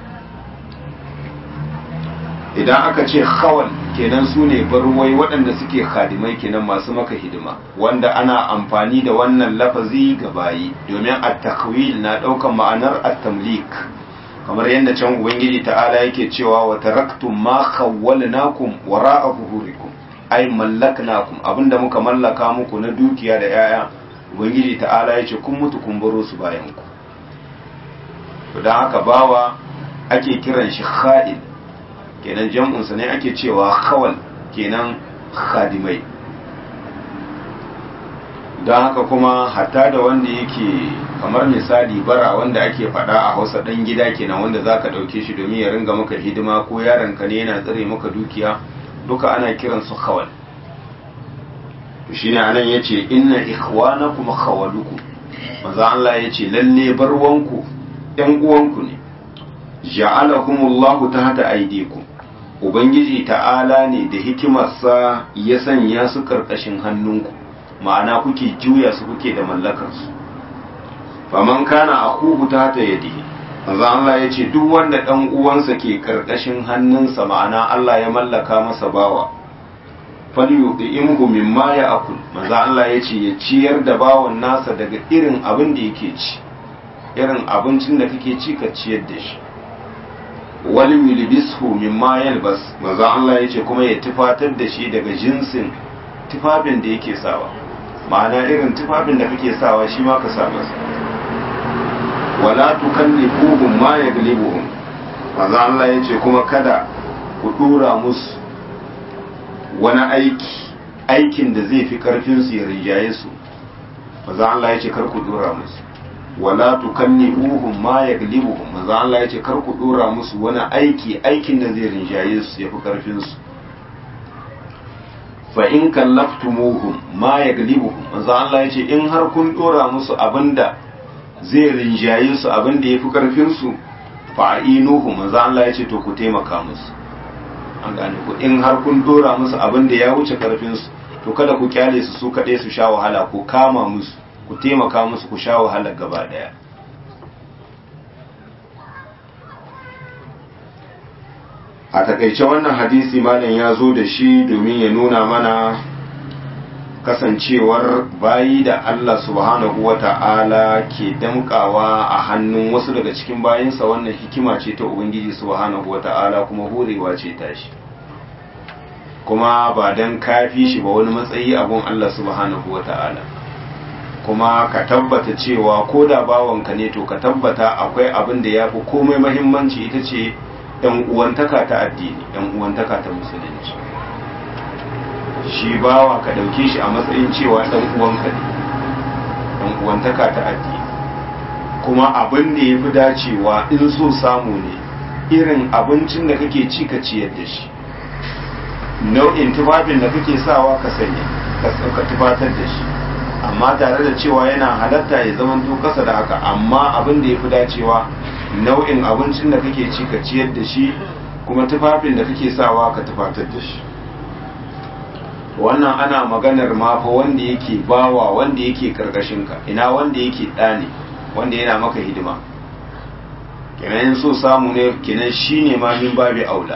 idan aka ce khawal kenan su ne barwai waɗanda suke khadimai kenan masu maka hidima wanda ana amfani da wannan lafazi ga bayi domin at-takwil na ɗaukan ma'anar at-tamlik kamar yadda can ubangiji ta'ala yake cewa wa taraktum ma khawwalnakum wara'a zuhurikum ay mallaknakum abinda muka mallaka muku na dukiya da yaya ubangiji ta'ala yace kun mutu kun baro su bayan ku to dan haka bawa ake kiran shi khadim kenan jam'un sa ne ake cewa khawal kenan khadimai don haka kuma hatta da wanda yake kamar misali bara wanda ake faɗa a hausa ɗan gida kenan wanda za ka ɗauke shi domin ya ringa maka hidima ko yaronka ne yana tsare maka dukiya duka ana kiran su khawal to shine anan yace inna ikhwanakum khawalukum maza Allah yace lalle barwanku ɗan uwanku ne ja'alakumullahu tahta aydikum ubangiji ta'ala ne da hikimarsa ya sanya su karkashin hannunku ma'ana kuke juya su kuke da mallakarsu faman kana akuhu ta ta yadihi manzo Allah ya ce duk wanda dan uwansa ke karkashin hannunsa ma'ana Allah ya mallaka masa bawa falyuqimhu mimma ya'kul manzo Allah ya ce ya ciyar da bawan nasa daga irin abin da yake ci irin abincin da kake ci ka ciyar da shi wal yulbishu mimma yalbas manzo Allah ya ce kuma ya tufatar da shi daga jinsin tufafin da yake sawa ma'ana irin tufafin da kake sawa shi ma ka sa masa wala tukallifuhum ma yaglibuhum manzo Allah yace kuma kada ku dora musu wani aiki aikin da zai fi karfin su ya rijaye su manzo Allah yace kar ku dora musu wala tukallifuhum ma yaglibuhum manzo Allah yace kar ku dora musu wani aiki aikin da zai rijaye su ya fi karfin su fa in kallaftumuhum ma yaglibuhum manzo Allah yace in har kun dora musu abinda zai rinjaye su abinda yafi karfin su fa ainuhu manzo Allah yace to ku taimaka musu an gane ku in har kun dora musu abinda ya wuce karfin su to kada ku kyale su su kade su sha wahala ku kama musu ku taimaka musu ku sha wahala gaba daya a takaice wannan hadisi malam ya zo da shi domin ya nuna mana kasancewar bayi da Allah subhanahu wa ta'ala ke damkawa a hannun wasu daga cikin bayinsa wannan hikima ce ta Ubangiji subhanahu wa ta'ala kuma horewa ce tashi kuma ba don kafi shi ba wani matsayi abun Allah subhanahu wa ta'ala kuma ka tabbata cewa ko da bawanka ne to ka tabbata akwai abin da ya fi komai mahimmanci ita ce yan uwantaka ta addini yan uwantaka ta musulunci shi bawa ka dauke shi a matsayin cewa dan uwanka ne yan uwantaka ta addini kuma abin da ya fi dacewa in so samu ne irin abincin da kake ci ka ciyar da shi nau'in tufafin da kake sawa ka sanya ka tufatar da shi amma tare da cewa yana halatta ya zama to kasa da haka amma abin da ya fi dacewa nau'in abincin da kake ci ka ciyar da shi kuma tufafin da kake sawa ka tufatar da shi wannan ana maganar ma fa wanda yake bawa wanda yake karkashin ka ina wanda yake ɗane wanda yana maka hidima kenan so samu ne kenan shine ma min babi aula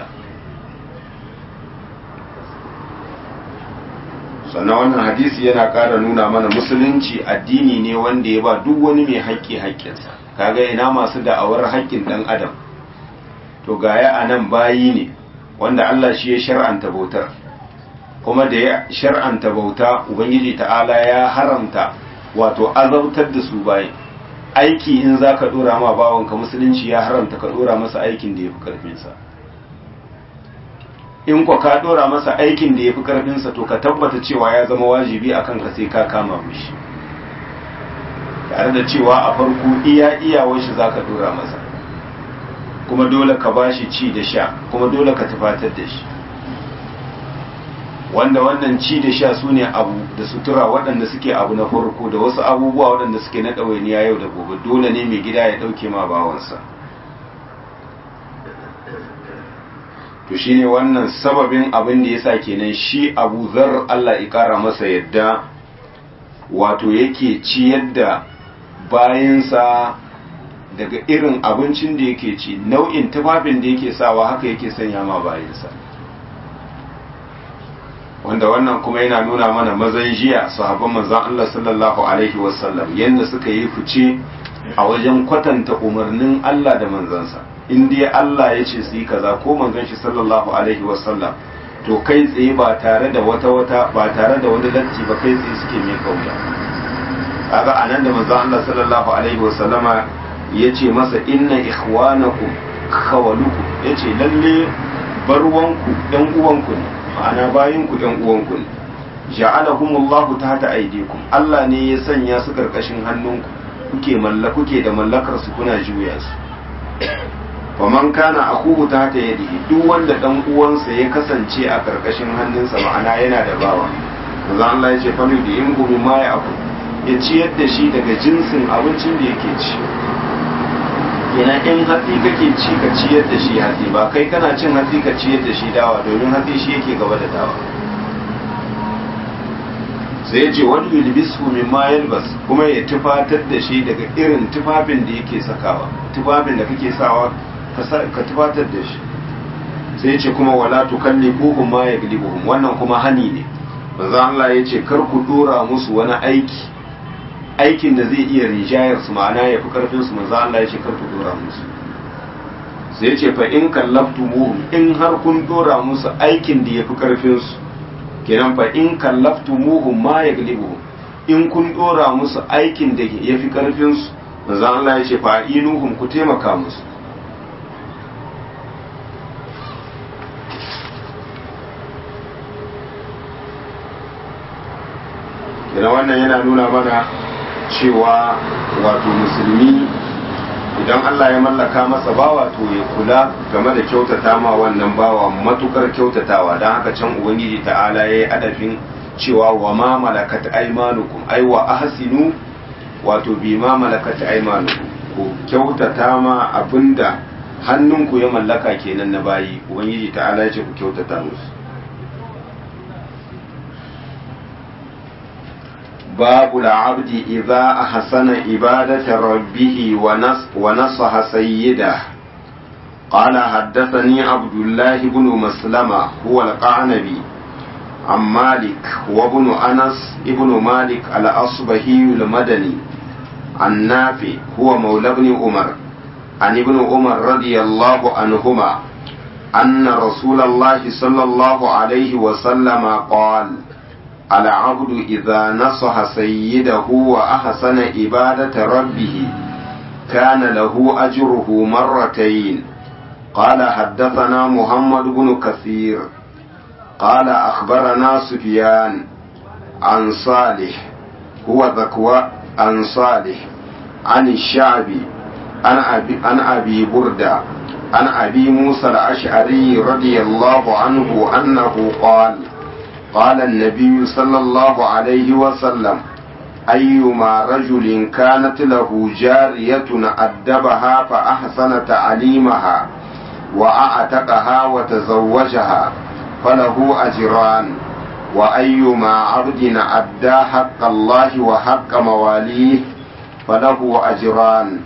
sannan wannan hadisi yana ƙara nuna mana musulunci addini ne wanda ya ba duk wani mai haƙƙi haƙƙinsa kaga ina masu da'awar haƙƙin ɗan adam to gaya a nan bayi ne wanda Allah shi ya shar'anta bautar kuma da ya shar'anta bauta ubangiji ta'ala ya haramta wato azautar da su bayi aiki in za ka ɗora ma bawanka musulunci ya haramta ka ɗora masa aikin da ya fi ƙarfinsa in kwa ka dora masa aikin da ya fi karfinsa to ka tabbata cewa ya zama wajibi a kanka sai ka kama mishi tare da cewa a farko iya iyawar shi za ka dora masa kuma dole ka ba shi ci da sha kuma dole ka tufatar da shi wanda wannan ci da sha su ne abu da sutura waɗanda suke abu na farko da wasu abubuwa waɗanda suke na ɗawainiya yau da gobe dole ne mai gida ya ɗauke ma bawansa to shine wannan sababin abin da yasa kenan shi Abu Zar Allah ya kara masa yadda wato yake ciyar da bayansa daga irin abincin da yake ci nau'in tufafin da yake sawa haka yake sanya ma bayansa wanda wannan kuma yana nuna mana mazan jiya sahabban manzon Allah sallallahu alaihi wasallam yanda suka yi fice a wajen kwatanta umarnin Allah da manzansa in dai Allah ya ce su yi kaza ko manzon shi sallallahu alaihi wasallam to kai tsaye ba tare da wata wata ba tare da wani latti ba kai tsaye suke mai kauya kaga anan da manzon Allah sallallahu alaihi wasallama ya ce masa inna ikhwanakum khawalukum yace lalle barwanku ɗan uwanku ne ma'ana bayan ku ɗan uwanku ne ja'alahumullahu tahta aydikum Allah ne ya sanya su karkashin hannunku kuke malla kuke da mallakar su kuna juya su faman kana akuhu tahta yadihi duk wanda dan uwansa ya kasance a karkashin hannunsa ma'ana yana da bawa manzo Allah ya ce fa da in gumi ma ya aku ya ciyar da shi daga jinsin abincin da yake ci kenan in hatsi kake ci ka ciyar da shi hatsi ba kai kana cin hatsi ka ciyar da shi dawa domin hatsi shi yake gaba da dawa sai ya ce wani yulbisu min ma yalbas kuma ya tufatar da shi daga irin tufafin da yake sakawa tufafin da kake sawa ka tufatar da shi sai ya ce kuma wala tukallibuhum ma yaglibuhum wannan kuma hani ne manzo Allah ya ce kar ku dora musu wani aiki aikin da zai iya rijayar su ma'ana ya fi karfin su manzo Allah ya ce kar ku dora musu sai ce fa in kallaftumuhum in har kun dora musu aikin da ya fi karfin su kenan fa in kallaftumuhum ma yaglibuhum in kun dora musu aikin da ya fi karfin su manzo Allah ya ce fa inuhum ku taimaka musu kenan wannan yana nuna mana cewa wato musulmi idan Allah ya mallaka masa bawa to ya kula game da kyautata ma wannan bawa matukar kyautatawa don haka can ubangiji ta'ala ya yi adafin cewa wa ma malakat aimanukum ai wa ahsinu wato bi ma malakat aimanukum ku kyautata ma abinda hannunku ya mallaka kenan na bayi ubangiji ta'ala ya ce ku kyautata musu باب العبد إذا أحسن عبادة ربه ونص ونصح سيده قال حدثني عبد الله بن مسلمة هو القعنبي عن مالك وابن أنس ابن مالك الأصبهي المدني عن نافع هو مولى ابن عمر عن ابن عمر رضي الله عنهما أن رسول الله صلى الله عليه وسلم قال العبد إذا نصح سيده وأحسن عبادة ربه كان له أجره مرتين قال حدثنا محمد بن كثير قال أخبرنا سفيان عن صالح هو ذكوى عن صالح عن الشعبي عن أبي, عن أبي بردة عن أبي موسى الأشعري رضي الله عنه أنه قال قال النبي صلى الله عليه وسلم أيما رجل كانت له جارية أدبها فأحسن تعليمها وأعتقها وتزوجها فله أجران وأيما عبد أدى حق الله وحق مواليه فله أجران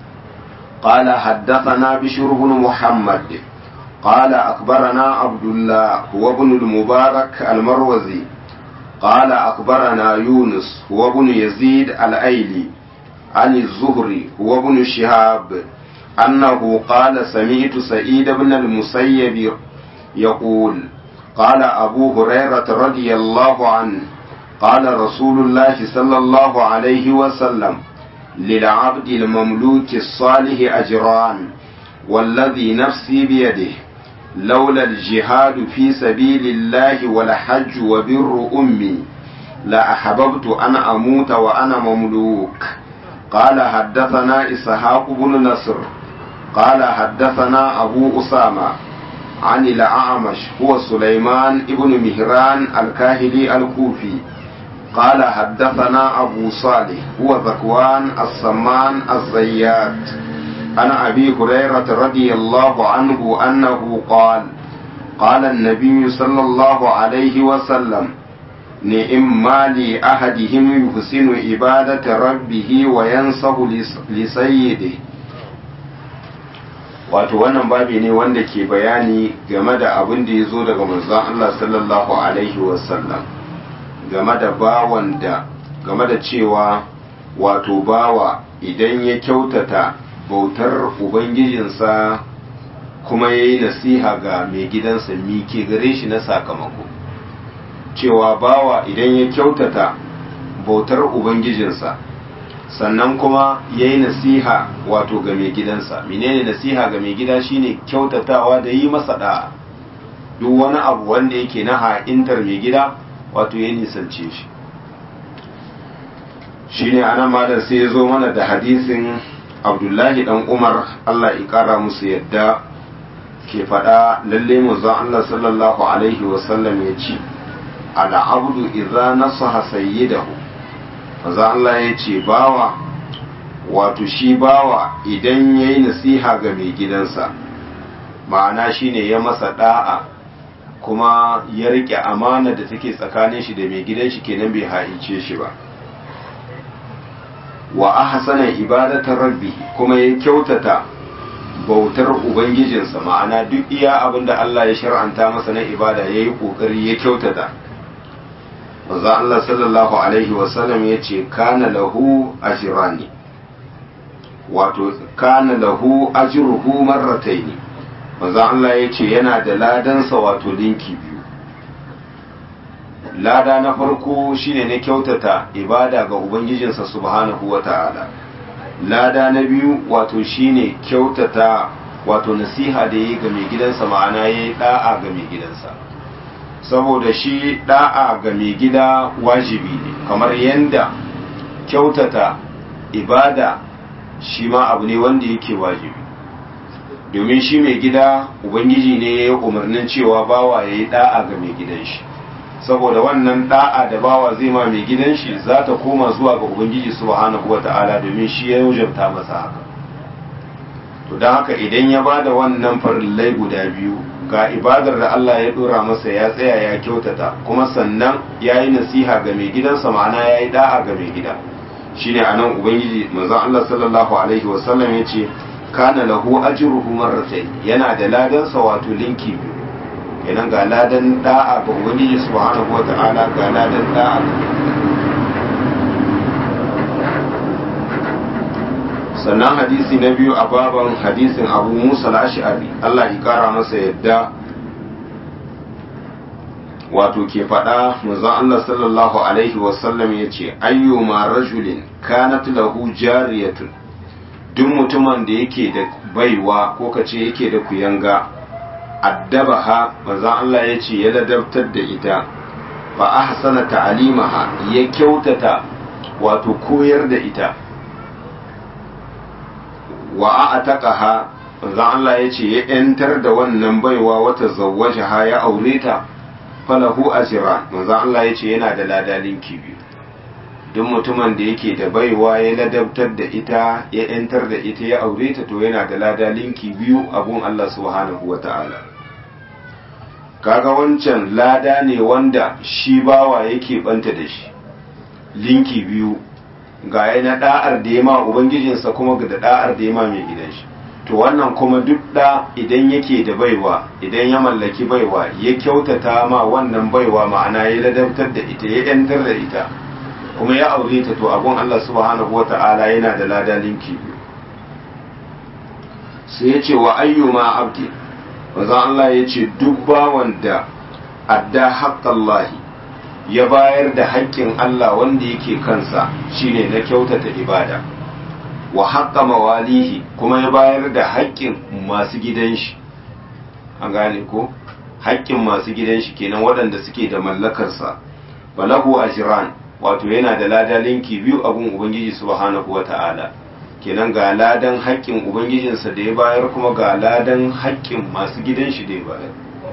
قال حدثنا بشر بن محمد قال أخبرنا عبد الله هو ابن المبارك المروزي قال أخبرنا يونس هو ابن يزيد الأيلي عن الزهري هو ابن شهاب أنه قال سمعت سعيد بن المسيب يقول قال أبو هريرة رضي الله عنه قال رسول الله صلى الله عليه وسلم للعبد المملوك الصالح أجران والذي نفسي بيده لولا الجهاد في سبيل الله والحج وبر أمي لأحببت أن أموت وأنا مملوك قال حدثنا إسحاق بن نصر قال حدثنا أبو أسامة عن الأعمش هو سليمان بن مهران الكاهلي الكوفي قال حدثنا أبو صالح هو ذكوان السمان الزيات عن أبي هريرة رضي الله عنه أنه قال قال النبي صلى الله عليه وسلم نئم ما لأحدهم يحسن عبادة ربه وينصح لسيده wato wannan babi ne wanda ke bayani game da abin da ya zo daga manzon Allah sallallahu alaihi wasallam game da bawan da game da cewa wato bawa idan ya kyautata bautar ubangijinsa kuma ya yi nasiha ga mai gidansa mike gare shi na sakamako cewa bawa idan ya kyautata bautar ubangijinsa sannan kuma ya yi nasiha wato ga mai gidansa menene nasiha ga mai gida shine kyautatawa da yi masa da'a duk wani abu wanda yake na ha'intar mai gida wato ya nisance shi shine anan malam sai ya zo mana da hadisin abdullahi dan umar allah ya kara musu yadda ke faɗa lalle manzon allah sallallahu alaihi wasallam ya ce ala abdu idza nasaha sayyidahu manzon allah ya ce bawa wato shi bawa idan yayi nasiha ga mai gidansa ma'ana shine ya masa da'a kuma ya rike amana da take tsakanin shi da mai gidan shi kenan bai haice shi ba wa ahsana ibadatar rabbi kuma ya kyautata bautar ubangijinsa ma'ana duk iya abin da Allah ya shar'anta masa na ibada ya yi kokari ya kyautata manzo Allah sallallahu alaihi wasallam ya ce kana lahu ajrani wato kana lahu ajruhu marrataini manzo Allah ya ce yana da ladansa wato linki biyu lada na farko shine na kyautata ibada ga ubangijinsa subhanahu wata'ala lada na biyu wato shine kyautata wato nasiha da yi ga mai gidansa ma'ana ya yi da'a ga mai gidansa saboda shi da'a ga mai gida wajibi ne kamar yadda kyautata ibada shi ma abu ne wanda yake wajibi domin shi mai gida ubangiji ne ya yi umarnin cewa bawa ya yi da'a ga mai gidan shi saboda wannan da'a da bawa zai ma mai gidan shi za ta koma zuwa ga ubangiji subhanahu wata'ala domin shi ya wajabta masa haka to don haka idan ya bada wannan farillai guda biyu ga ibadar da Allah ya dora masa ya tsaya ya kyautata kuma sannan ya yi nasiha ga mai gidansa ma'ana ya yi da'a ga mai gida shine anan ubangiji manzon Allah sallallahu alaihi wasallam ya ce kana lahu ajruhu marratayn yana da ladansa wato linki biyu kenan ga ladan da'a ga ubangiji subhanahu wa ta'ala ga ladan da'a sannan hadisi na biyu a baban hadisin abu musa al-ash'ari Allah ya kara masa yadda wato ke faɗa manzon Allah sallallahu alaihi wasallam ya ce ayyuma rajulin kanat lahu jariyatun duk mutumin da yake da baiwa ko kace yake da kuyanga addabaha manzon Allah ya ce ya ladabtar da ita fa ahsana ta'alimaha ya kyautata wato koyar da ita wa a'taqaha manzon Allah ya ce ya yantar da wannan baiwa wata zawwajaha ya aure ta falahu ajran manzon Allah ya ce yana da ladalin biyu duk mutumin da yake da baiwa ya ladabtar da ita ya yantar da ita ya aure ta to yana da ladalinki biyu abun Allah subhanahu wa ta'ala kaga wancan lada ne wanda shi bawa yake banta da shi linki biyu ga na da'ar da ya ma ubangijinsa kuma ga da da'ar da ya ma mai gidan shi to wannan kuma duk da idan yake da baiwa idan ya mallaki baiwa ya kyautata ma wannan baiwa ma'ana ya ladabtar da ita ya yantar da ita kuma ya aure ta to abun Allah subhanahu wata'ala yana da lada linki biyu sai ya ce wa ayyuma abdi manzon Allah ya ce duk bawan da adda haƙƙallahi ya bayar da haƙƙin Allah wanda yake kansa shine na kyautata ibada wa haƙƙa mawalihi kuma ya bayar da haƙƙin masu gidan shi an gane ko haƙƙin masu gidan shi kenan waɗanda suke da mallakarsa balahu ajran wato yana da lada linki biyu abun ubangiji subhanahu wata'ala kenan ga ladan haƙƙin ubangijinsa da ya bayar kuma ga ladan haƙƙin masu gidan shi da ya bayar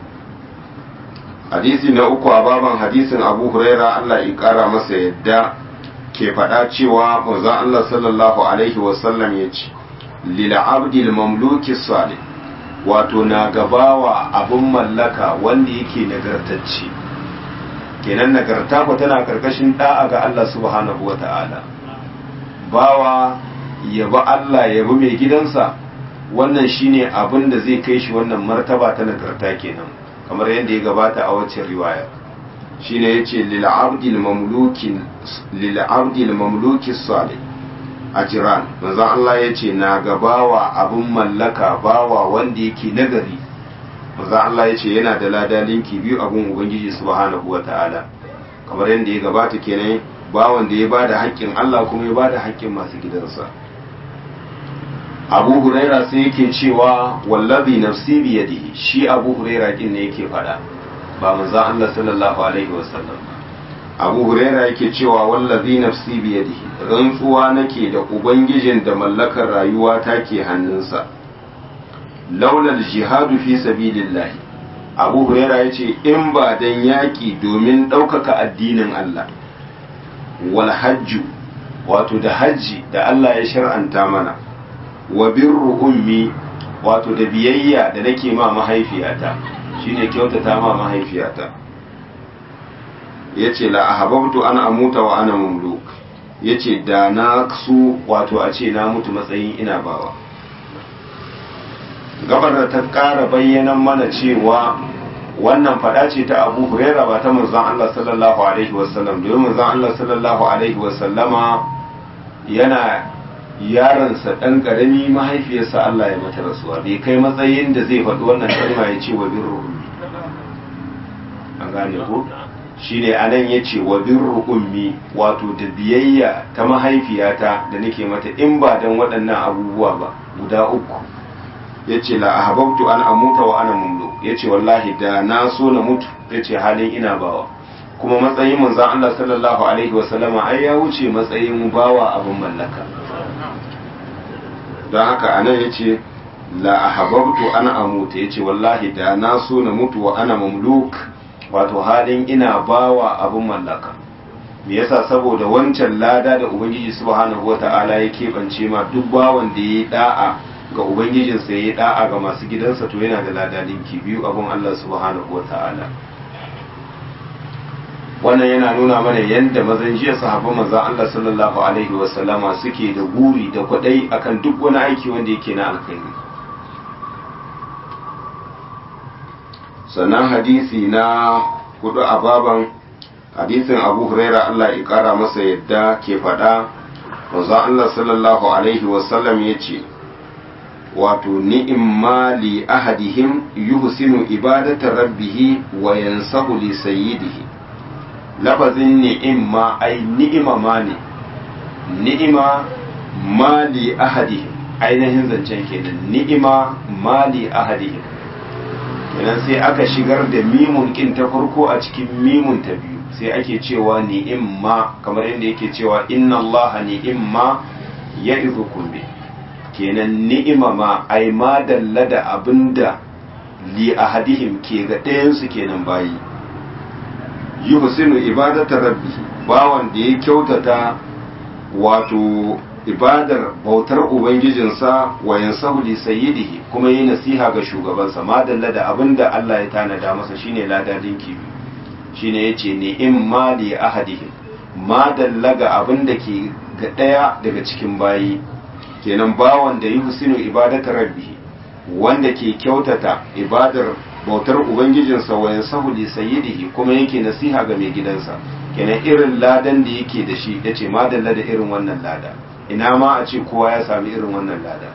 hadisi na uku a baban hadisin abu huraira allah ya ƙara masa yadda ke faɗa cewa manzon allah sallallahu alaihi wasallam ya ce lil abdil mamluki salih wato na gabawa abin mallaka wanda yake nagartacce kenan nagarta ko tana karkashin da'a ga Allah subhanahu wata'ala bawa yabi Allah yabi mai gidansa wannan shine abin da zai kai shi wannan martaba ta nagarta kenan kamar yadda ya gabata a wacce riwaya shine yace lil abdil mamlukin lil abdil mamluki salih ajran manzon Allah yace na gabawa abin mallaka bawa wanda yake nagari manzon Allah yace yana da ladalinki biyu abun ubangiji subhanahu wataala kamar yadda ya gabata kenan bawan da ya bada haƙƙin Allah kuma ya bada haƙƙin masu gidansa abu huraira sai yake cewa wallazi nafsi biyadihi shi abu huraira kin ne yake fada ba manzo Allah sallallahu alaihi wasallam abu huraira yake cewa wallazi nafsi biyadihi rantsuwa nake da ubangijin da mallakar rayuwa ta ke hannunsa laulal jihadu fi sabilillah abu huraira yace in ba dan yaki domin ɗaukaka addinin Allah wal hajju wato da hajji da Allah ya shar'anta mana wa birru ummi wato da biyayya da nake ma mahaifiyata shine kyautata ma mahaifiyata yace la ahabbtu an amuta wa ana mamluk yace da na su wato a ce na mutu matsayin ina bawa gabar da ta ƙara bayyanan mana cewa wannan fada ce ta abu huraira ba ta manzon Allah sallallahu alaihi wasallam domin manzon Allah sallallahu alaihi wasallama yana yaronsa ɗan ƙarami mahaifiyarsa Allah ya mata rasuwa bai kai matsayin da zai faɗi wannan kalma ya ce wa birru ummi an gane ko shine anan ya ce wa birru ummi wato da biyayya ta mahaifiyata da nake mata in ba dan waɗannan abubuwa ba guda uku ya ce la ahabbtu an amuta wa ana mumlu ya ce wallahi da na so na mutu ya ce halin ina bawa kuma matsayin manzon Allah sallallahu alaihi wasallama ai ya wuce matsayin bawa abin mallaka don haka anan ya ce la ahabbtu ana amuta ya ce wallahi da na so na mutu wa ana mamluk wato halin ina bawa abin mallaka me yasa saboda wancan lada da ubangiji subhanahu wata'ala ya keɓance ma duk bawan da ya yi da'a ga ubangijinsa ya yi da'a ga masu gidansa to yana da lada linki biyu abin Allah subhanahu wata'ala wannan yana nuna mana yadda mazan jiya sahabban manzon Allah sallallahu alaihi wasallama suke da guri da kwadai akan duk wani aiki wanda yake na alkhairi sannan hadisi na hudu a baban hadisin abu huraira Allah ya kara masa yadda ke faɗa manzon Allah sallallahu alaihi wasallam ya ce wato ni'imma li ahadihim yuhsinu ibadata rabbih wa yansahu li sayyidihi lafazin ni'imma ai ni'ima ma ne ni'ima mali ahadihim ainihin zancen kenan ni'ima mali ahadihim kenan sai aka shigar da mimun kin ta farko a cikin mimun ta biyu sai ake cewa ni'imma kamar yadda yake cewa inna allaha ni'imma ya'izukum bi kenan ni'ima ma ai ma dalla da abinda li ahadihim ke ga ɗayansu kenan bayi yi husinu ibadatar rabbi bawan da ya kyautata wato ibadar bautar ubangijinsa wa yansahu li sayyidihi kuma yi nasiha ga shugabansa madalla da abin da Allah ya tanada masa shine ladadin kibi shine yace ne in ma li ahadihim madalla ga abin da ke ga daya daga cikin bayi kenan bawan da yi husinu ibadatar rabbi wanda ke kyautata ibadar bautar ubangijinsa wa yansahu li sayyidihi kuma yake nasiha ga mai gidansa kenan irin ladan da yake da shi yace madalla da irin wannan lada ina ma a ce kowa ya sami irin wannan lada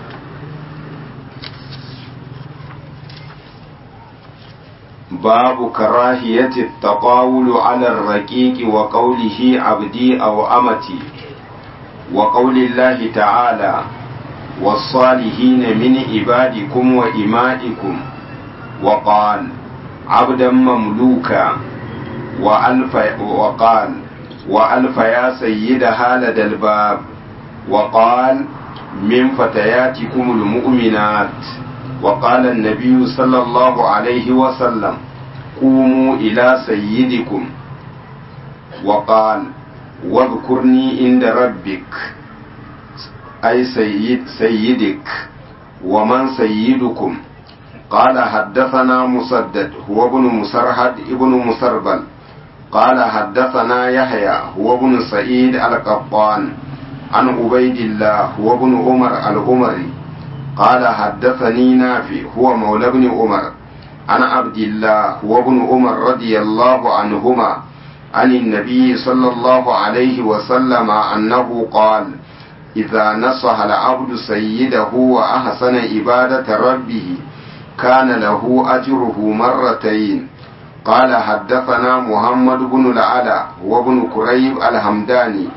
babu karahiyati taqawulu ala ar-raqiqi wa qawlihi abdi aw amati wa qawli Allah ta'ala والصالحين من عبادكم وإمائكم وقال عبدا مملوكا وألف وقال وألف يا سيدها لدى الباب وقال من فتياتكم المؤمنات وقال النبي صلى الله عليه وسلم قوموا إلى سيدكم وقال واذكرني عند ربك أي سيد سيدك ومن سيدكم قال حدثنا مسدد هو ابن مسرهد ابن مسربل قال حدثنا يحيى هو ابن سعيد القطان عن عبيد الله هو ابن عمر العمري قال حدثني نافع هو مولى ابن عمر عن عبد الله هو ابن عمر رضي الله عنهما عن النبي صلى الله عليه وسلم أنه قال إذا نصح العبد سيده وأحسن عبادة ربه كان له أجره مرتين قال حدثنا محمد بن العلا وابن كريب الحمداني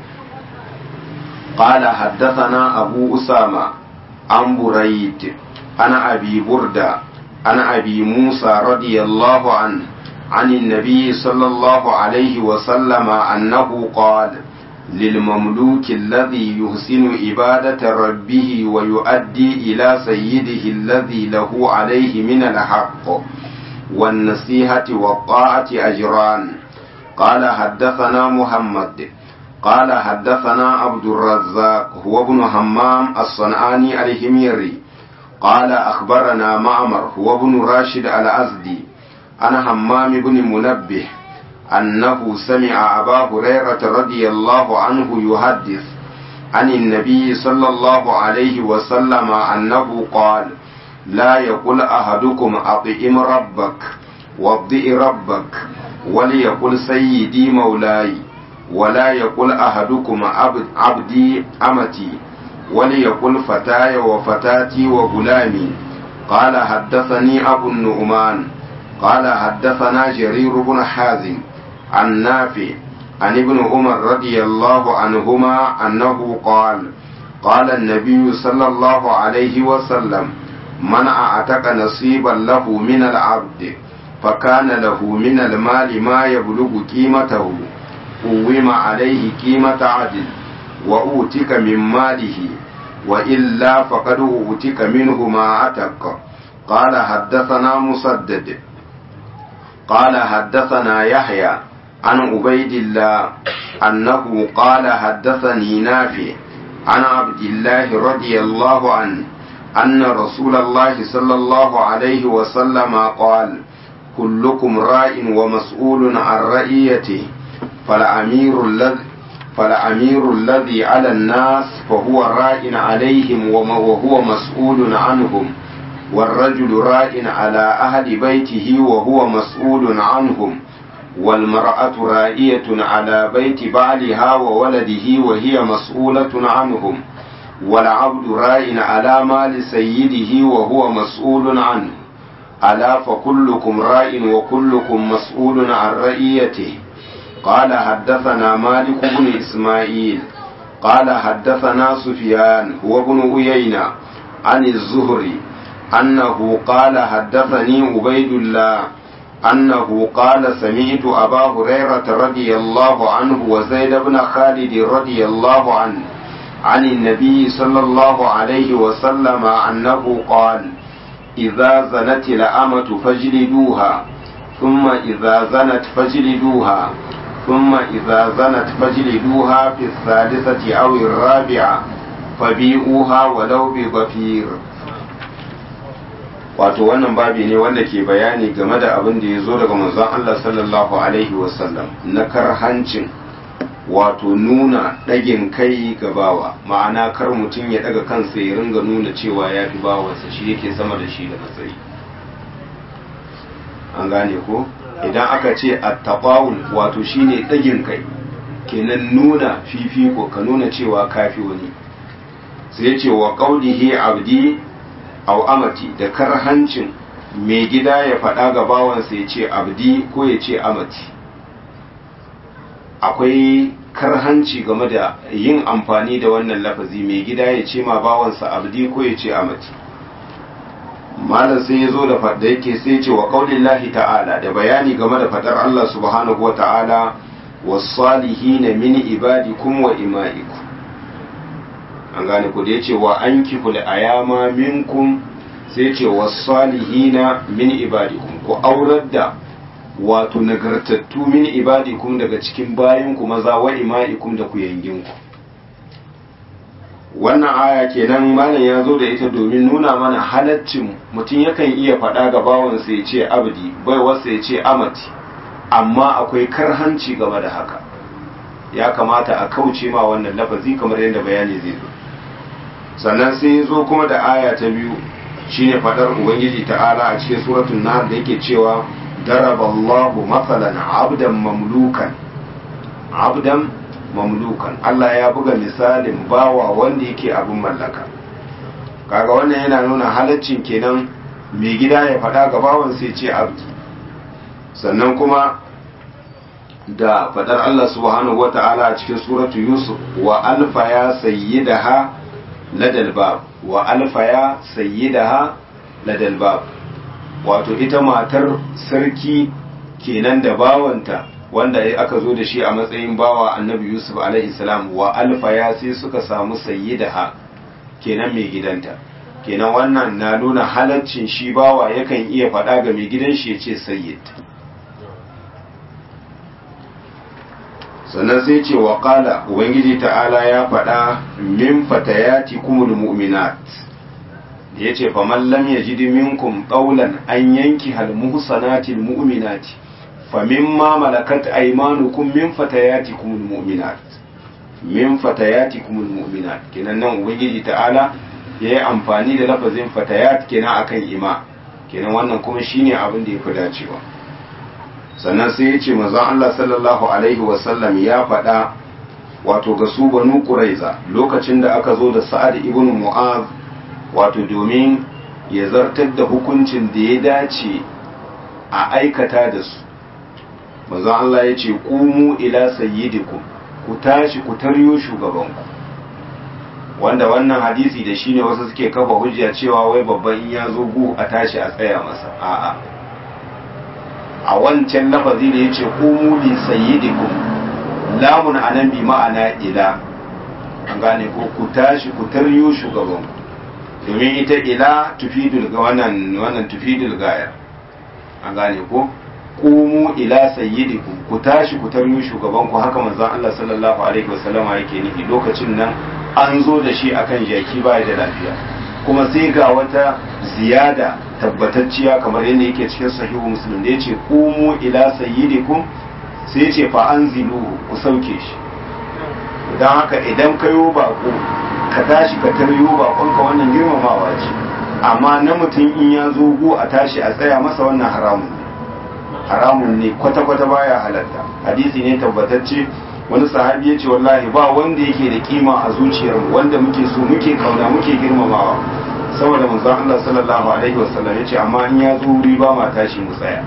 قال حدثنا أبو أسامة عن بريد عن أبي بردة عن أبي موسى رضي الله عنه عن النبي صلى الله عليه وسلم أنه قال للمملوك الذي يحسن عبادة ربه ويؤدي إلى سيده الذي له عليه من الحق والنصيحة والطاعة أجران قال حدثنا محمد قال حدثنا عبد الرزاق هو ابن همام الصنعاني الهميري قال أخبرنا معمر هو ابن راشد الأزدي أنا همام بن منبه أنه سمع أبا هريرة رضي الله عنه يحدث عن النبي صلى الله عليه وسلم أنه قال لا يقول أحدكم أطئم ربك وضئ ربك وليقل سيدي مولاي ولا يقول أحدكم عبد عبدي أمتي وليقل فتاي وفتاتي وغلامي قال حدثني أبو النعمان قال حدثنا جرير بن حازم عن نافع عن ابن عمر رضي الله عنهما أنه قال قال النبي صلى الله عليه وسلم من أعتق نصيبا له من العبد فكان له من المال ما يبلغ قيمته قوم عليه قيمة عدل وأوتك من ماله وإلا فقد أوتك منه ما عتق قال حدثنا مسدد قال حدثنا يحيى عن عبيد الله أنه قال حدثني نافع عن عبد الله رضي الله عنه أن رسول الله صلى الله عليه وسلم قال كلكم راء ومسؤول عن رئيته فالأمير الذي فالأمير الذي على الناس فهو راء عليهم وهو مسؤول عنهم والرجل راء على أهل بيته وهو مسؤول عنهم والمرأة رائية على بيت بعلها وولده وهي مسؤولة عنهم والعبد راء على مال سيده وهو مسؤول عنه ألا فكلكم راء وكلكم مسؤول عن رئيته قال حدثنا مالك بن إسماعيل قال حدثنا سفيان هو بن أيينة عن الزهري أنه قال حدثني عبيد الله أنه قال سمعت أبا هريرة رضي الله عنه وزيد بن خالد رضي الله عنه عن النبي صلى الله عليه وسلم أنه قال إذا زنت الأمة فاجلدوها ثم إذا زنت فاجلدوها ثم إذا زنت فاجلدوها في الثالثة أو الرابعة فبيئوها ولو بضفير wato wannan babi ne wanda ke bayani game da abin da ya zo daga manzon Allah sallallahu alaihi wasallam na karhancin wato nuna ɗagin kai ga bawa ma'ana kar mutum ya ɗaga kansa ya ringa nuna cewa ya fi bawansa shi yake sama da shi da matsayi an gane ko idan aka ce attaqawul wato shine ɗagin kai kenan nuna fifiko ka nuna cewa kafi wani sai ce wa qaulihi abdi aw amati da karhancin mai gida ya faɗa ga bawansa ya ce abdi ko ya ce amati akwai karhanci game da yin amfani da wannan lafazi mai gida ya ce ma bawansa abdi ko ya ce amati malam sai ya zo da fadda yake sai ce wa qaulillahi ta'ala da bayani game da fadar Allah subhanahu wa ta'ala was-salihin min ibadikum wa ima'ikum an gane ku da yace wa ankiful ayama minkum sai ce was-salihin min ibadikum ku aurar da wato nagartattu min ibadikum daga cikin bayanku maza wa ima'ikum da ku yanginku wannan aya kenan malam ya zo da ita domin nuna mana halaccin mutum yakan iya faɗa ga bawansa ya ce abdi bai wasu ya ce amati amma akwai karhanci game da haka ya kamata a kauce ma wannan lafazi kamar yadda bayani zai zo sannan sai ya zo kuma da aya ta biyu shine faɗar ubangiji ta'ala a cikin suratul nahl da yake cewa daraballahu mathalan abdan mamlukan abdan mamlukan Allah ya buga misalin bawa wanda yake abin mallaka kaga wannan yana nuna halaccin kenan mai gida ya faɗa ga bawan sai ce abdi sannan kuma da faɗar Allah subhanahu wata'ala a cikin suratu yusuf wa alfa ya sayyidaha ladal bab wa alfa ya sayyidaha ladal bab wato ita matar sarki kenan da bawanta wanda aka zo da shi a matsayin bawa annabi yusuf alaihi salam wa alfaya sai suka samu sayyidaha kenan mai gidanta kenan wannan na nuna halaccin shi bawa yakan iya faɗa ga mai gidan shi ya ce sayyid sannan sai ce wa ƙala ubangiji ta'ala ya faɗa min fatayati kumul mu'minat da ya ce faman lam yajid minkum qawlan an yanki hal muhsanatil mu'minati فمما ملكت أيمانكم من فتياتكم المؤمنات من فتياتكم المؤمنات kenan nan ubangiji ta'ala yayi amfani da lafazin fatayat kenan akan ima kenan wannan kuma shine abin da yafi dacewa sannan sai yace manzon Allah sallallahu alaihi wasallam ya faɗa wato ga su banu quraiza lokacin da aka zo da sa'ad ibn mu'az wato domin ya zartar da hukuncin da ya dace a aikata da su manzon Allah ya ce kumu ila sayyidikum ku tashi ku taryo shugabanku wanda wannan hadisi da shine wasu suke kafa hujja cewa wai babban in ya zo gu a tashi a tsaya masa a'a a wancan lafazi da yace kumu li sayyidikum lamun anan bi ma'ana ila an gane ko ku tashi ku taryo shugabanku domin ita ila tufidul ga wannan wannan tufidul gaya an gane ko kumu ila sayyidikum ku tashi ku taryo shugaban ku haka manzon Allah sallallahu alaihi wasallama yake nufi lokacin nan an zo da shi akan jaki baya da lafiya kuma sai ga wata ziyada tabbatacciya kamar yadda yake cikin sahihu muslim da yace kumu ila sayyidikum sai yace fa anziluhu ku sauke shi dan haka idan kayo bako ka tashi ka taryo bakon ka wannan girmamawa ce amma na mutum in ya zo gu a tashi a tsaya masa wannan haramun haramun ne kwata-kwata baya halatta hadisi ne tabbatacce wani sahabi ya ce wallahi ba wanda yake da kima a zuciyar wanda muke so muke kauna muke girmamawa saboda manzon Allah sallallahu alaihi wasallam ya ce amma in ya zo wuri ba ma tashi mu tsaya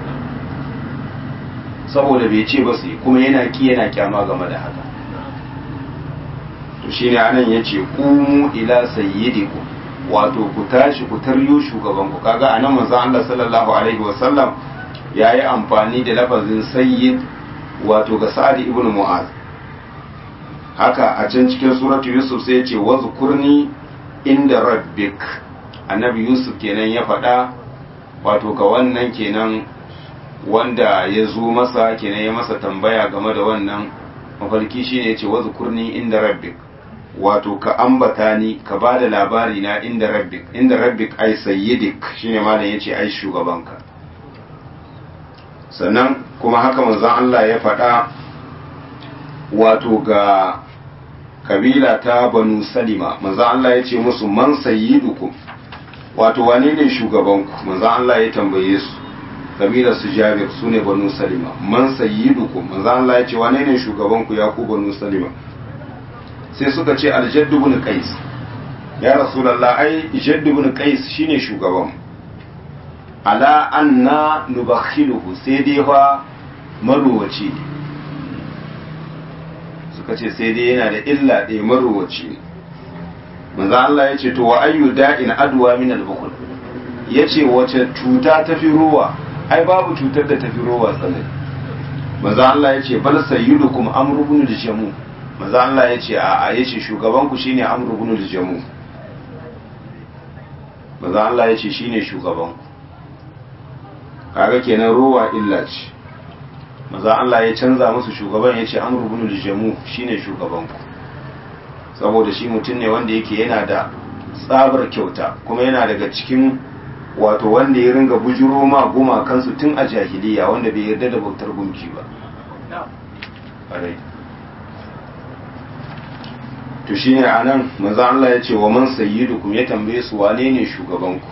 saboda bai ce ba su kuma yana ki yana kyama game da haka to shine anan yace qumu ila sayyidikum wato ku tashi ku taryo shugaban ku kaga anan manzon Allah sallallahu alaihi wasallam ya yi amfani da lafazin sayyid wato ga sa'ad ibn mu'az haka a can cikin suratu yusuf sai ya ce wa zukurni inda rabbik annabi yusuf kenan ya faɗa wato ga wannan kenan wanda ya zo masa kenan ya masa tambaya game da wannan mafarki shine ya ce wa zukurni inda rabbik wato ka ambata ni ka ba da labari na inda rabbik inda rabbik ai sayyidik shine malam yace ai shugabanka sannan kuma haka manzon Allah ya faɗa wato ga kabila ta banu salima manzon Allah ya ce musu man sayyidukum wato wane ne shugabanku manzon Allah ya tambaye su kabilar su jabir su ne banu salima man sayyidukum manzon Allah ya ce wane ne shugabanku ya ku banu salima sai suka ce aljaddu ibn qais ya rasulullah ai jaddu ibn qais shine shugaban ala anna nubakhiluhu sai dai fa maruwaci ne suka ce sai dai yana da illa ɗaya maruwaci ne manzo Allah ya ce to wa ayyu da'in adwa min al-bukhl yace wace cuta ta fi ruwa ai babu cutar da ta fi ruwa tsanani manzo Allah ya ce bal sayyidukum amru ibn al-jamu manzo Allah ya ce a'a yace shugaban ku shine amru ibn al-jamu manzo Allah ya ce shine shugaban ku kaga kenan ruwa illa ce maza Allah ya canza musu shugaban ya ce an rubunu jamu shine shugaban ku saboda shi mutum ne wanda yake yana da tsabar kyauta kuma yana daga cikin wato wanda ya ringa bujuro ma gumakansu tun a jahiliya wanda bai yarda da bautar gunki ba to shi ne a nan maza Allah ya ce wa man sayyidukum ya tambaye su wane ne shugabanku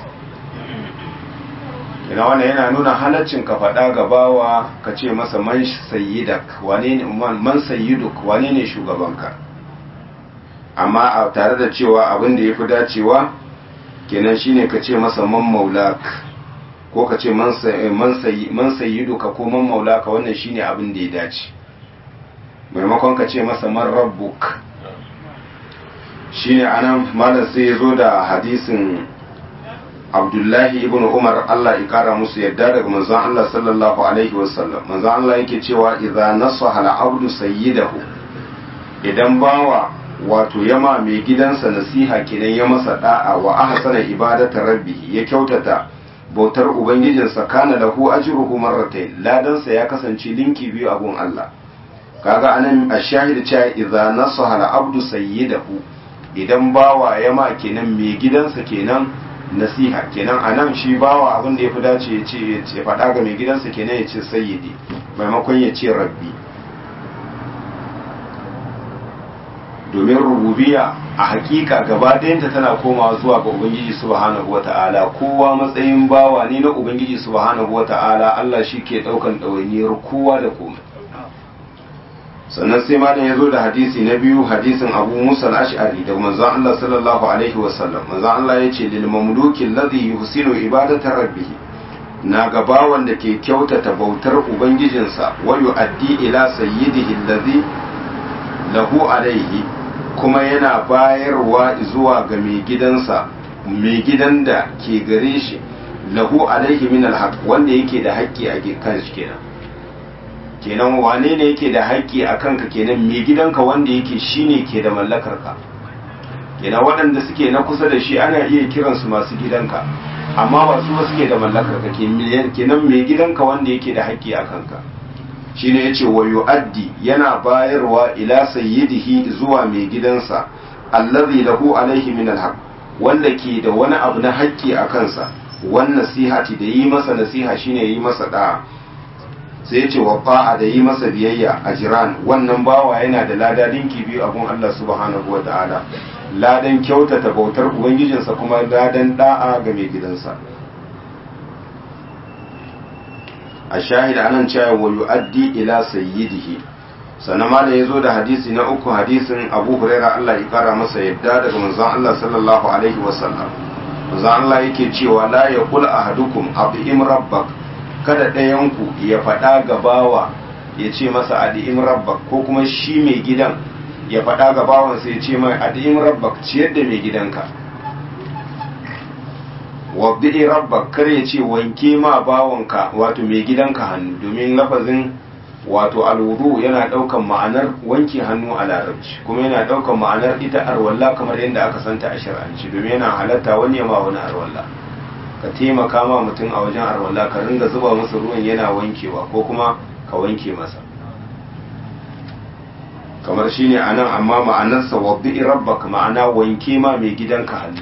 ina wannan yana nuna halaccin ka faɗa gabawa ka ce masa man sayyidak wane ne man sayyiduk wane ne shugabanka amma a tare da cewa abin da yafi dacewa kenan shine ka ce masa man maulak ko ka ce man sayyiduka ko man maulaka wannan shine abin da ya dace maimakon ka ce masa man rabbuk shine anan malam sai ya zo da hadisin abdullahi ibn umar allah ya kara musu yadda daga manzon allah sallallahu alaihi wasallam manzon allah yake cewa idza nasaha al-abdu sayyidahu idan bawa wato yama mai gidansa nasiha kenan ya masa da'a wa ahsana ibadata rabbihi ya kyautata bautar ubangijinsa kana lahu ajruhu marratayn ladansa ya kasance linki biyu a gun allah kaga anan ashahid cewa idza nasaha al-abdu sayyidahu idan bawa yama kenan mai gidansa kenan nasiha kenan a nan shi bawa abin da ya fi dace ya ce ya faɗa ga mai gidansa kenan ya ce sayyidi maimakon ya ce rabbi domin rububiya a hakika gaba ɗayanta tana komawa zuwa ga ubangiji subhanahu wa ta'ala kowa matsayin bawa ne na ubangiji subhanahu wa ta'ala Allah shi ke ɗaukan ɗawainiyar kowa da komai sannan sai malam ya zo da hadisi na biyu hadisin abu musa al-ash'ari da manzon Allah sallallahu alaihi wasallam manzon Allah ya ce lil mamluki alladhi yuhsinu ibadata rabbih na gabawan da ke kyautata bautar ubangijinsa wa yu'addi ila sayyidihi alladhi lahu alaihi kuma yana bayarwa zuwa ga mai gidansa mai gidan da ke gare shi lahu alaihi min alhaq wanda yake da haƙƙi a kan shi kenan kenan wane ne yake da haƙƙi a kanka kenan mai gidanka wanda yake shine ke da mallakar ka kenan waɗanda suke na kusa da shi ana iya kiransu masu gidanka amma ba su suke da mallakar ka kenan mai gidanka wanda yake da haƙƙi a kanka shine yace wa yu'addi yana bayarwa ila sayyidihi zuwa mai gidansa allazi lahu alaihi min alhaq wanda ke da wani abu na haƙƙi a kansa wan nasihati da yi masa nasiha shine yi masa da'a sai yace wa fa'a da yi masa biyayya a jiran wannan bawa yana da lada dinki biyu abun Allah subhanahu wa ta'ala ladan kyautata bautar ubangijinsa kuma ladan da'a ga mai gidansa a shahida anan cewa wa yu'addi ila sayyidihi sannan malam yazo da hadisi na uku hadisin Abu Hurairah Allah ya kara masa yadda daga manzon Allah sallallahu alaihi wasallam manzon Allah yake cewa la yaqul ahadukum abim rabbak kada ɗayan ku ya faɗa ga bawa ya ce masa adi'im rabbak ko kuma shi mai gidan ya faɗa ga bawansa ya ce mai adi'im rabbak ciyar da mai gidanka wabdi rabbak kar ya ce wanke ma bawanka wato mai gidanka hannu domin lafazin wato alwudu yana daukan ma'anar wanke hannu a larabci kuma yana daukan ma'anar ita arwalla kamar yadda aka santa a shar'anci domin yana halatta wani ya ma wani arwalla ka taimaka ma mutum a wajen arwalla ka ringa zuba masa ruwan yana wankewa ko kuma ka wanke masa kamar shine anan amma ma'anarsa wabdi rabbak ma'ana wanke ma mai gidanka hannu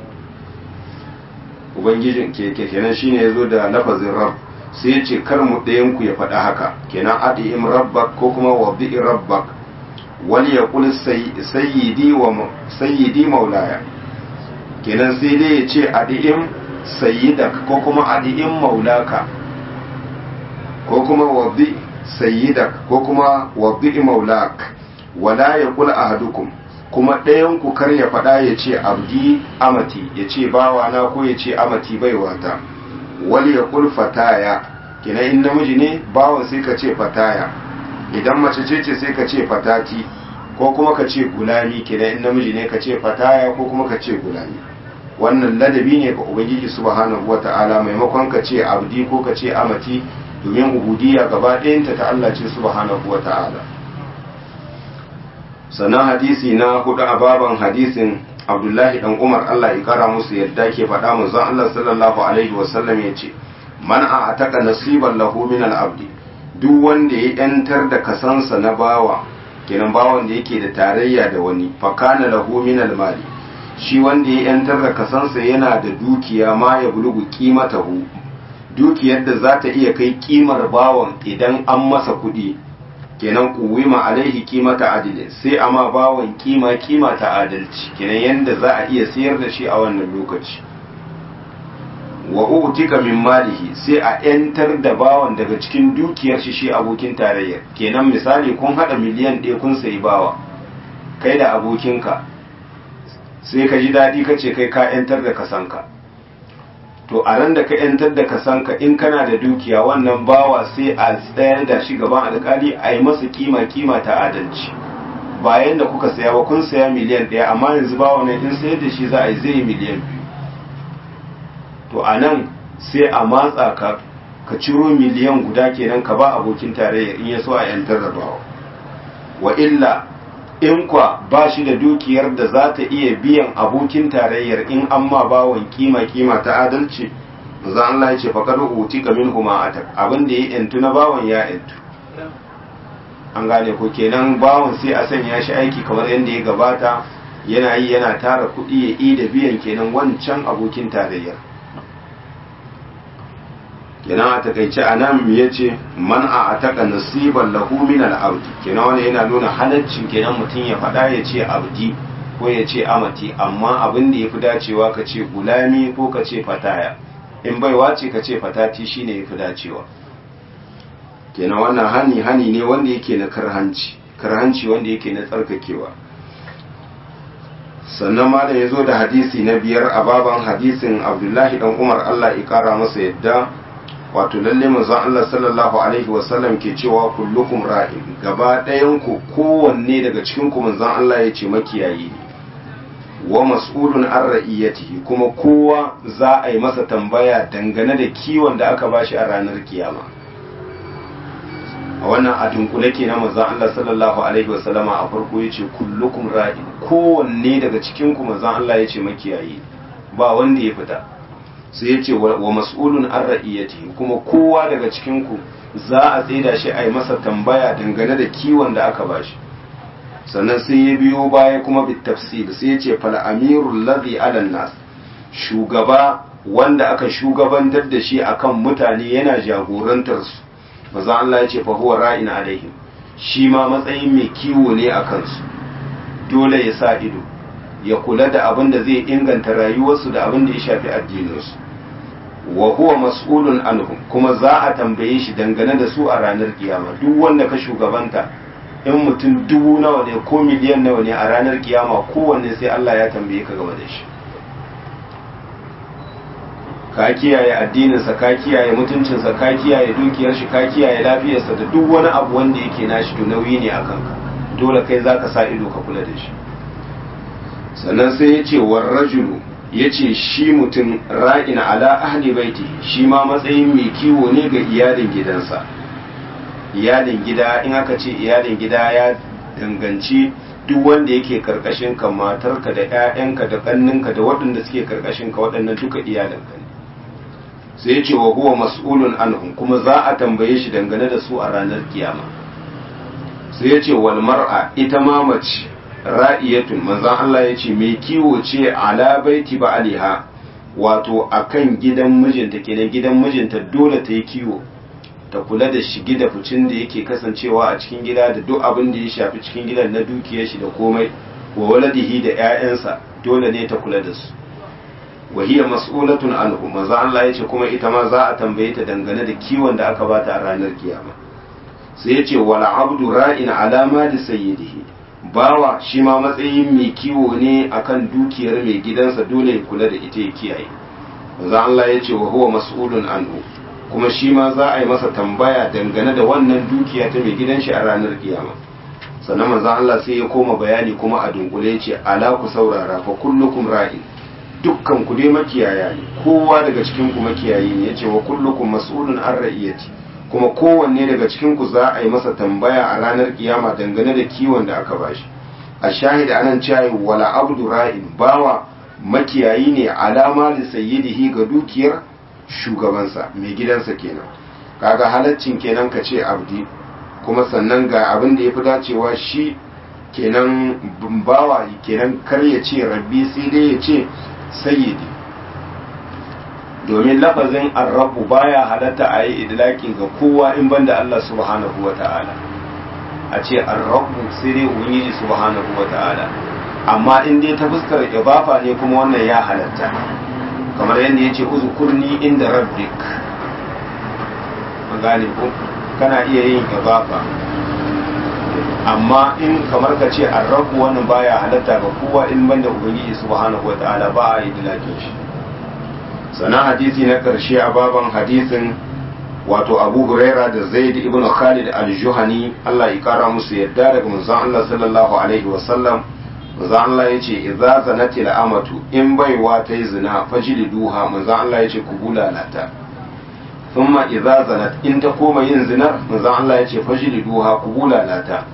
ubangijin ke kenan shine yazo da lafazin rabb sai ya ce kar mu ɗayan ku ya faɗa haka kenan adi'im rabbak ko kuma wadi'i rabbak wal yaqul sayyidi wa sayyidi maulaya kenan sai dai ya ce adi'im sayyidak ko kuma adi'im maulaka ko kuma wadi sayyidak ko kuma wadi'i maulak wala yaqul ahadukum kuma ɗayan ku kar ya faɗa ya ce abdi amati ya ce bawana ko ya ce amati baiwata wal ya kul fataya kina in namiji ne bawan sai ka ce fataya idan mace ce ce sai ka ce fatati ko kuma ka ce gulami kina in namiji ne ka ce fataya ko kuma ka ce gulami wannan ladabi ne ga ubangiji subhanahu wata'ala maimakon ka ce abdi ko ka ce amati domin ubudiyya gaba ɗayanta ta Allah ce subhanahu wata'ala sannan hadisi na hudu a baban hadisin abdullahi dan umar allah ya kara musu yadda ke faɗa manzon allah sallallahu alaihi wasallam ya ce man a ataka nasiban lahu min al-abdi duk wanda ya yantar da kasansa na bawa kenan bawan da yake da tarayya da wani fakana lahu min mali shi wanda ya yantar da kasansa yana da dukiya ma ya bulugu qimatahu dukiyar da za ta iya kai kimar bawan idan an masa kuɗi kenan kuwima alaihi kimata adilin sai amma bawan kima kima ta adalci kenan yanda za a iya sayar da shi a wannan lokaci wa utika min malihi sai a yantar da bawan daga cikin dukiyar shi shi abokin tarayyar kenan misali kun hada miliyan ɗaya kun sayi bawa kai da abokinka sai ka ji daɗi ka ce kai ka yantar da kasanka to a ran da ka yantar da kasanka in kana da dukiya wannan bawa sai a tsayar da shi gaban alkali a yi masa kima kima ta adalci bayan da kuka saya ba kun saya miliyan ɗaya amma yanzu bawa nan in sayar da shi za a yi zai miliyan biyu to a nan sai a matsa ka ka ciro miliyan guda kenan ka ba abokin tarayya in ya so a yantar da bawa wa illa in kwa ba shi da dukiyar da za ta iya biyan abokin tarayyar in an ma bawon kima kima ta adalci za Allah ya ce faƙar uti ka min huma atak abin da ya yantu na bawon ya yantu an gane ko kenan bawon sai a sanya shi aiki kamar yadda ya gabata yana yi yana tara kuɗi ya yi da biyan kenan wancan abokin tarayyar kenan a takaice a nan ya ce man a ataka nasiban lahu min al-abdi kenan wani yana nuna halaccin kenan mutum ya faɗa ya ce abdi ko ya ce amati amma abin da ya fi dacewa ka ce gulami ko ka ce fataya in baiwa ce ka ce fatati shine ya fi dacewa kenan wannan hani hani ne wanda yake na karhanci karhanci wanda yake na tsarkakewa sannan malam ya zo da hadisi na biyar a baban hadisin abdullahi dan umar allah ya kara masa yadda wato lalle manzon Allah sallallahu alaihi wasallam ke cewa kullukum ra'in gaba ɗayan ku kowanne daga cikin ku manzon Allah ya ce makiyayi ne wa mas'ulun an ra'iyatihi kuma kowa za a yi masa tambaya dangane da kiwon da aka bashi a ranar kiyama a wannan a dunkule ke na manzon Allah sallallahu alaihi wasallama a farko ya ce kullukum ra'in kowanne daga cikin ku manzon Allah ya ce makiyayi ba wanda ya fita sai ya ce wa mas'ulun an ra'iyati kuma kowa daga cikinku za a tsaida shi a yi masa tambaya dangane da kiwon da aka bashi sannan sai ya biyo baya kuma bit tafsir sai ya ce fal amirul ladhi ala nas shugaba wanda aka shugabantar da shi akan mutane yana jagorantar su maza Allah ya ce fa huwa ra'in alaihim shi ma matsayin mai kiwo ne a kansu dole ya sa ido ya kula da abin da zai inganta rayuwarsu da abin da ya shafi addininsu wa huwa mas'ulun anhum kuma za a tambaye shi dangane da su a ranar kiyama duk wanda ka shugabanta in mutum dubu nawa ne ko miliyan nawa ne a ranar kiyama kowanne sai Allah ya tambaye ka game da shi ka kiyaye addininsa ka kiyaye mutuncinsa ka kiyaye dukiyar shi ka kiyaye lafiyarsa da duk wani abu wanda yake nashi to nauyi ne akan ka dole kai zaka sa ido ka kula da shi sannan sai ya ce war rajulu ya ce shi mutum ra'in ala ahli baiti shi ma matsayin mai kiwo ne ga iyalin gidansa iyalin gida in aka ce iyalin gida ya danganci duk wanda yake karkashin ka matarka da 'ya'yanka da ƙanninka da waɗanda suke karkashin ka waɗannan duka iyalinka ne sai ya ce wa huwa mas'ulun anhum kuma za a tambaye shi dangane da su a ranar kiyama sai ya ce wal mar'a ita ma mace ra'iyatun manzan Allah ya ce mai kiwo ce ala baiti ba aliha wato akan gidan mijinta kenan gidan mijinta dole ta yi kiwo ta kula da shigi da ficin da yake kasancewa a cikin gida da duk abin da ya shafi cikin gidan na dukiyar shi da komai wa waladihi da 'ya'yansa dole ne ta kula da su wa hiya mas'ulatun anhu manzo Allah ya ce kuma ita ma za a tambaye ta dangane da kiwon da aka bata a ranar kiyama sai ya ce wala abdu ra'in ala mali sayyidihi bawa shi ma matsayin mai kiwo ne akan dukiyar mai gidansa dole ya kula da ita ya kiyaye manzo Allah ya ce wa huwa mas'ulun anhu kuma shi ma za a yi masa tambaya dangane da wannan dukiya ta mai gidan shi a ranar kiyama sannan manzo Allah sai ya koma bayani kuma a dunkule ya ce ala ku saurara fa kullukum ra'in dukkan ku dai makiyaya ne kowa daga cikin ku makiyayi ne yace wa kullukum mas'ulun an ra'iyati kuma kowanne daga cikin ku za a yi masa tambaya a ranar kiyama dangane da kiwon da aka bashi a shahida anan cewa wala abdu ra'in bawa makiyayi ne alama da sayyidihi ga dukiyar shugabansa mai gidansa kenan kaga halaccin kenan ka ce abdi kuma sannan ga abin da ya fi dacewa shi kenan bawa kenan kar ya ce rabbi sai dai ya ce sayyidi domin lafazin arrabu baya halatta a yi idlaki ga kowa in banda Allah subhanahu wa ta'ala a ce arrabu sai dai ubangiji subhanahu wa ta'ala amma in dai ta fuskar ibafa ne kuma wannan ya halatta kamar yadda ya ce uzukurni inda rabbik gane ko kana iya yin ibafa amma in kamar ka ce arrabu wannan baya halatta ga kowa in banda ubangiji subhanahu wa ta'ala ba a yi idlakin shi sannan hadisi na ƙarshe a baban hadisin wato abu huraira da zaid ibn khalid al-juhani Allah ya kara musu yadda daga manzon Allah sallallahu alaihi wasallam manzon Allah ya ce idza zanati al-amatu in baiwa ta yi zina fajliduha manzon Allah ya ce ku bulalata thumma idza zanat in ta koma yin zinar manzon Allah ya ce fajliduha ku bulalata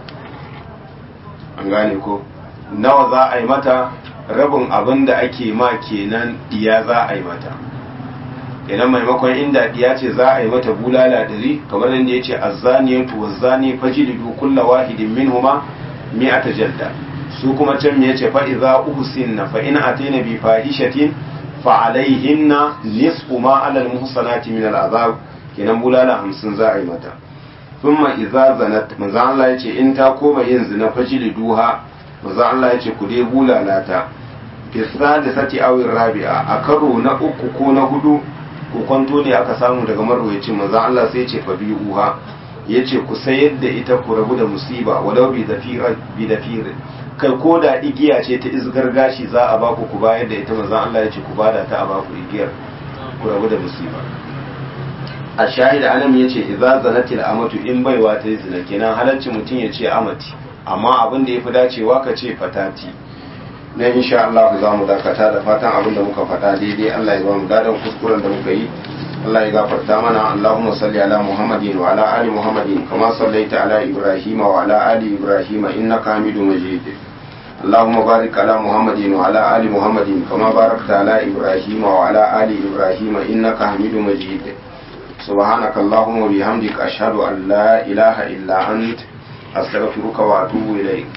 an gane ko nawa za a yi mata rabin abin da ake ma kenan diya za a yi mata kenan maimakon inda diya ce za a yi mata bulala dari kamar yadda ya ce azzaniyatu wazzani fajlidu kulla wahidin minhuma mi'ata jalda su kuma can me yace fa idza uhsinna fa in ataina bi fahishatin fa alaihinna nisfu ma ala almuhsanati min al'azab kenan bulala 50 za a yi mata thumma idza zanat manzo Allah yace in ta koma yin zina fajliduha manzo Allah yace ku dai bulala ta fi sadisati aw rabi'a a karo na uku ko na hudu ko kwanto ne aka samu daga marwayacin manzo Allah sai yace fa bi'uha yace ku sayar da ita ku rabu da musiba walau bi dafira bi dafir kai ko da igiya ce ta izgar gashi za a baku ku bayar da ita manzo Allah yace ku bada ta a baku igiyar ku rabu da musiba a shahida alam yace idza zanatil amatu in baiwa ta yi zina kenan halarci mutum ya ce amati amma abin da yafi dacewa ka ce fatati na insha Allah za mu dakata da fatan abin da muka faɗa daidai Allah ya ba mu dadan kuskuren da muka yi Allah ya gafarta mana Allahumma salli ala Muhammadin wa ala ali Muhammadin kama sallaita ala Ibrahim wa ala ali Ibrahim innaka Hamidum Majid اللهم بارك على محمد وعلى آل محمد كما باركت على إبراهيم وعلى آل إبراهيم إنك حميد مجيد سبحانك اللهم وبحمدك أشهد أن لا إله إلا أنت أستغفرك وأتوب إليك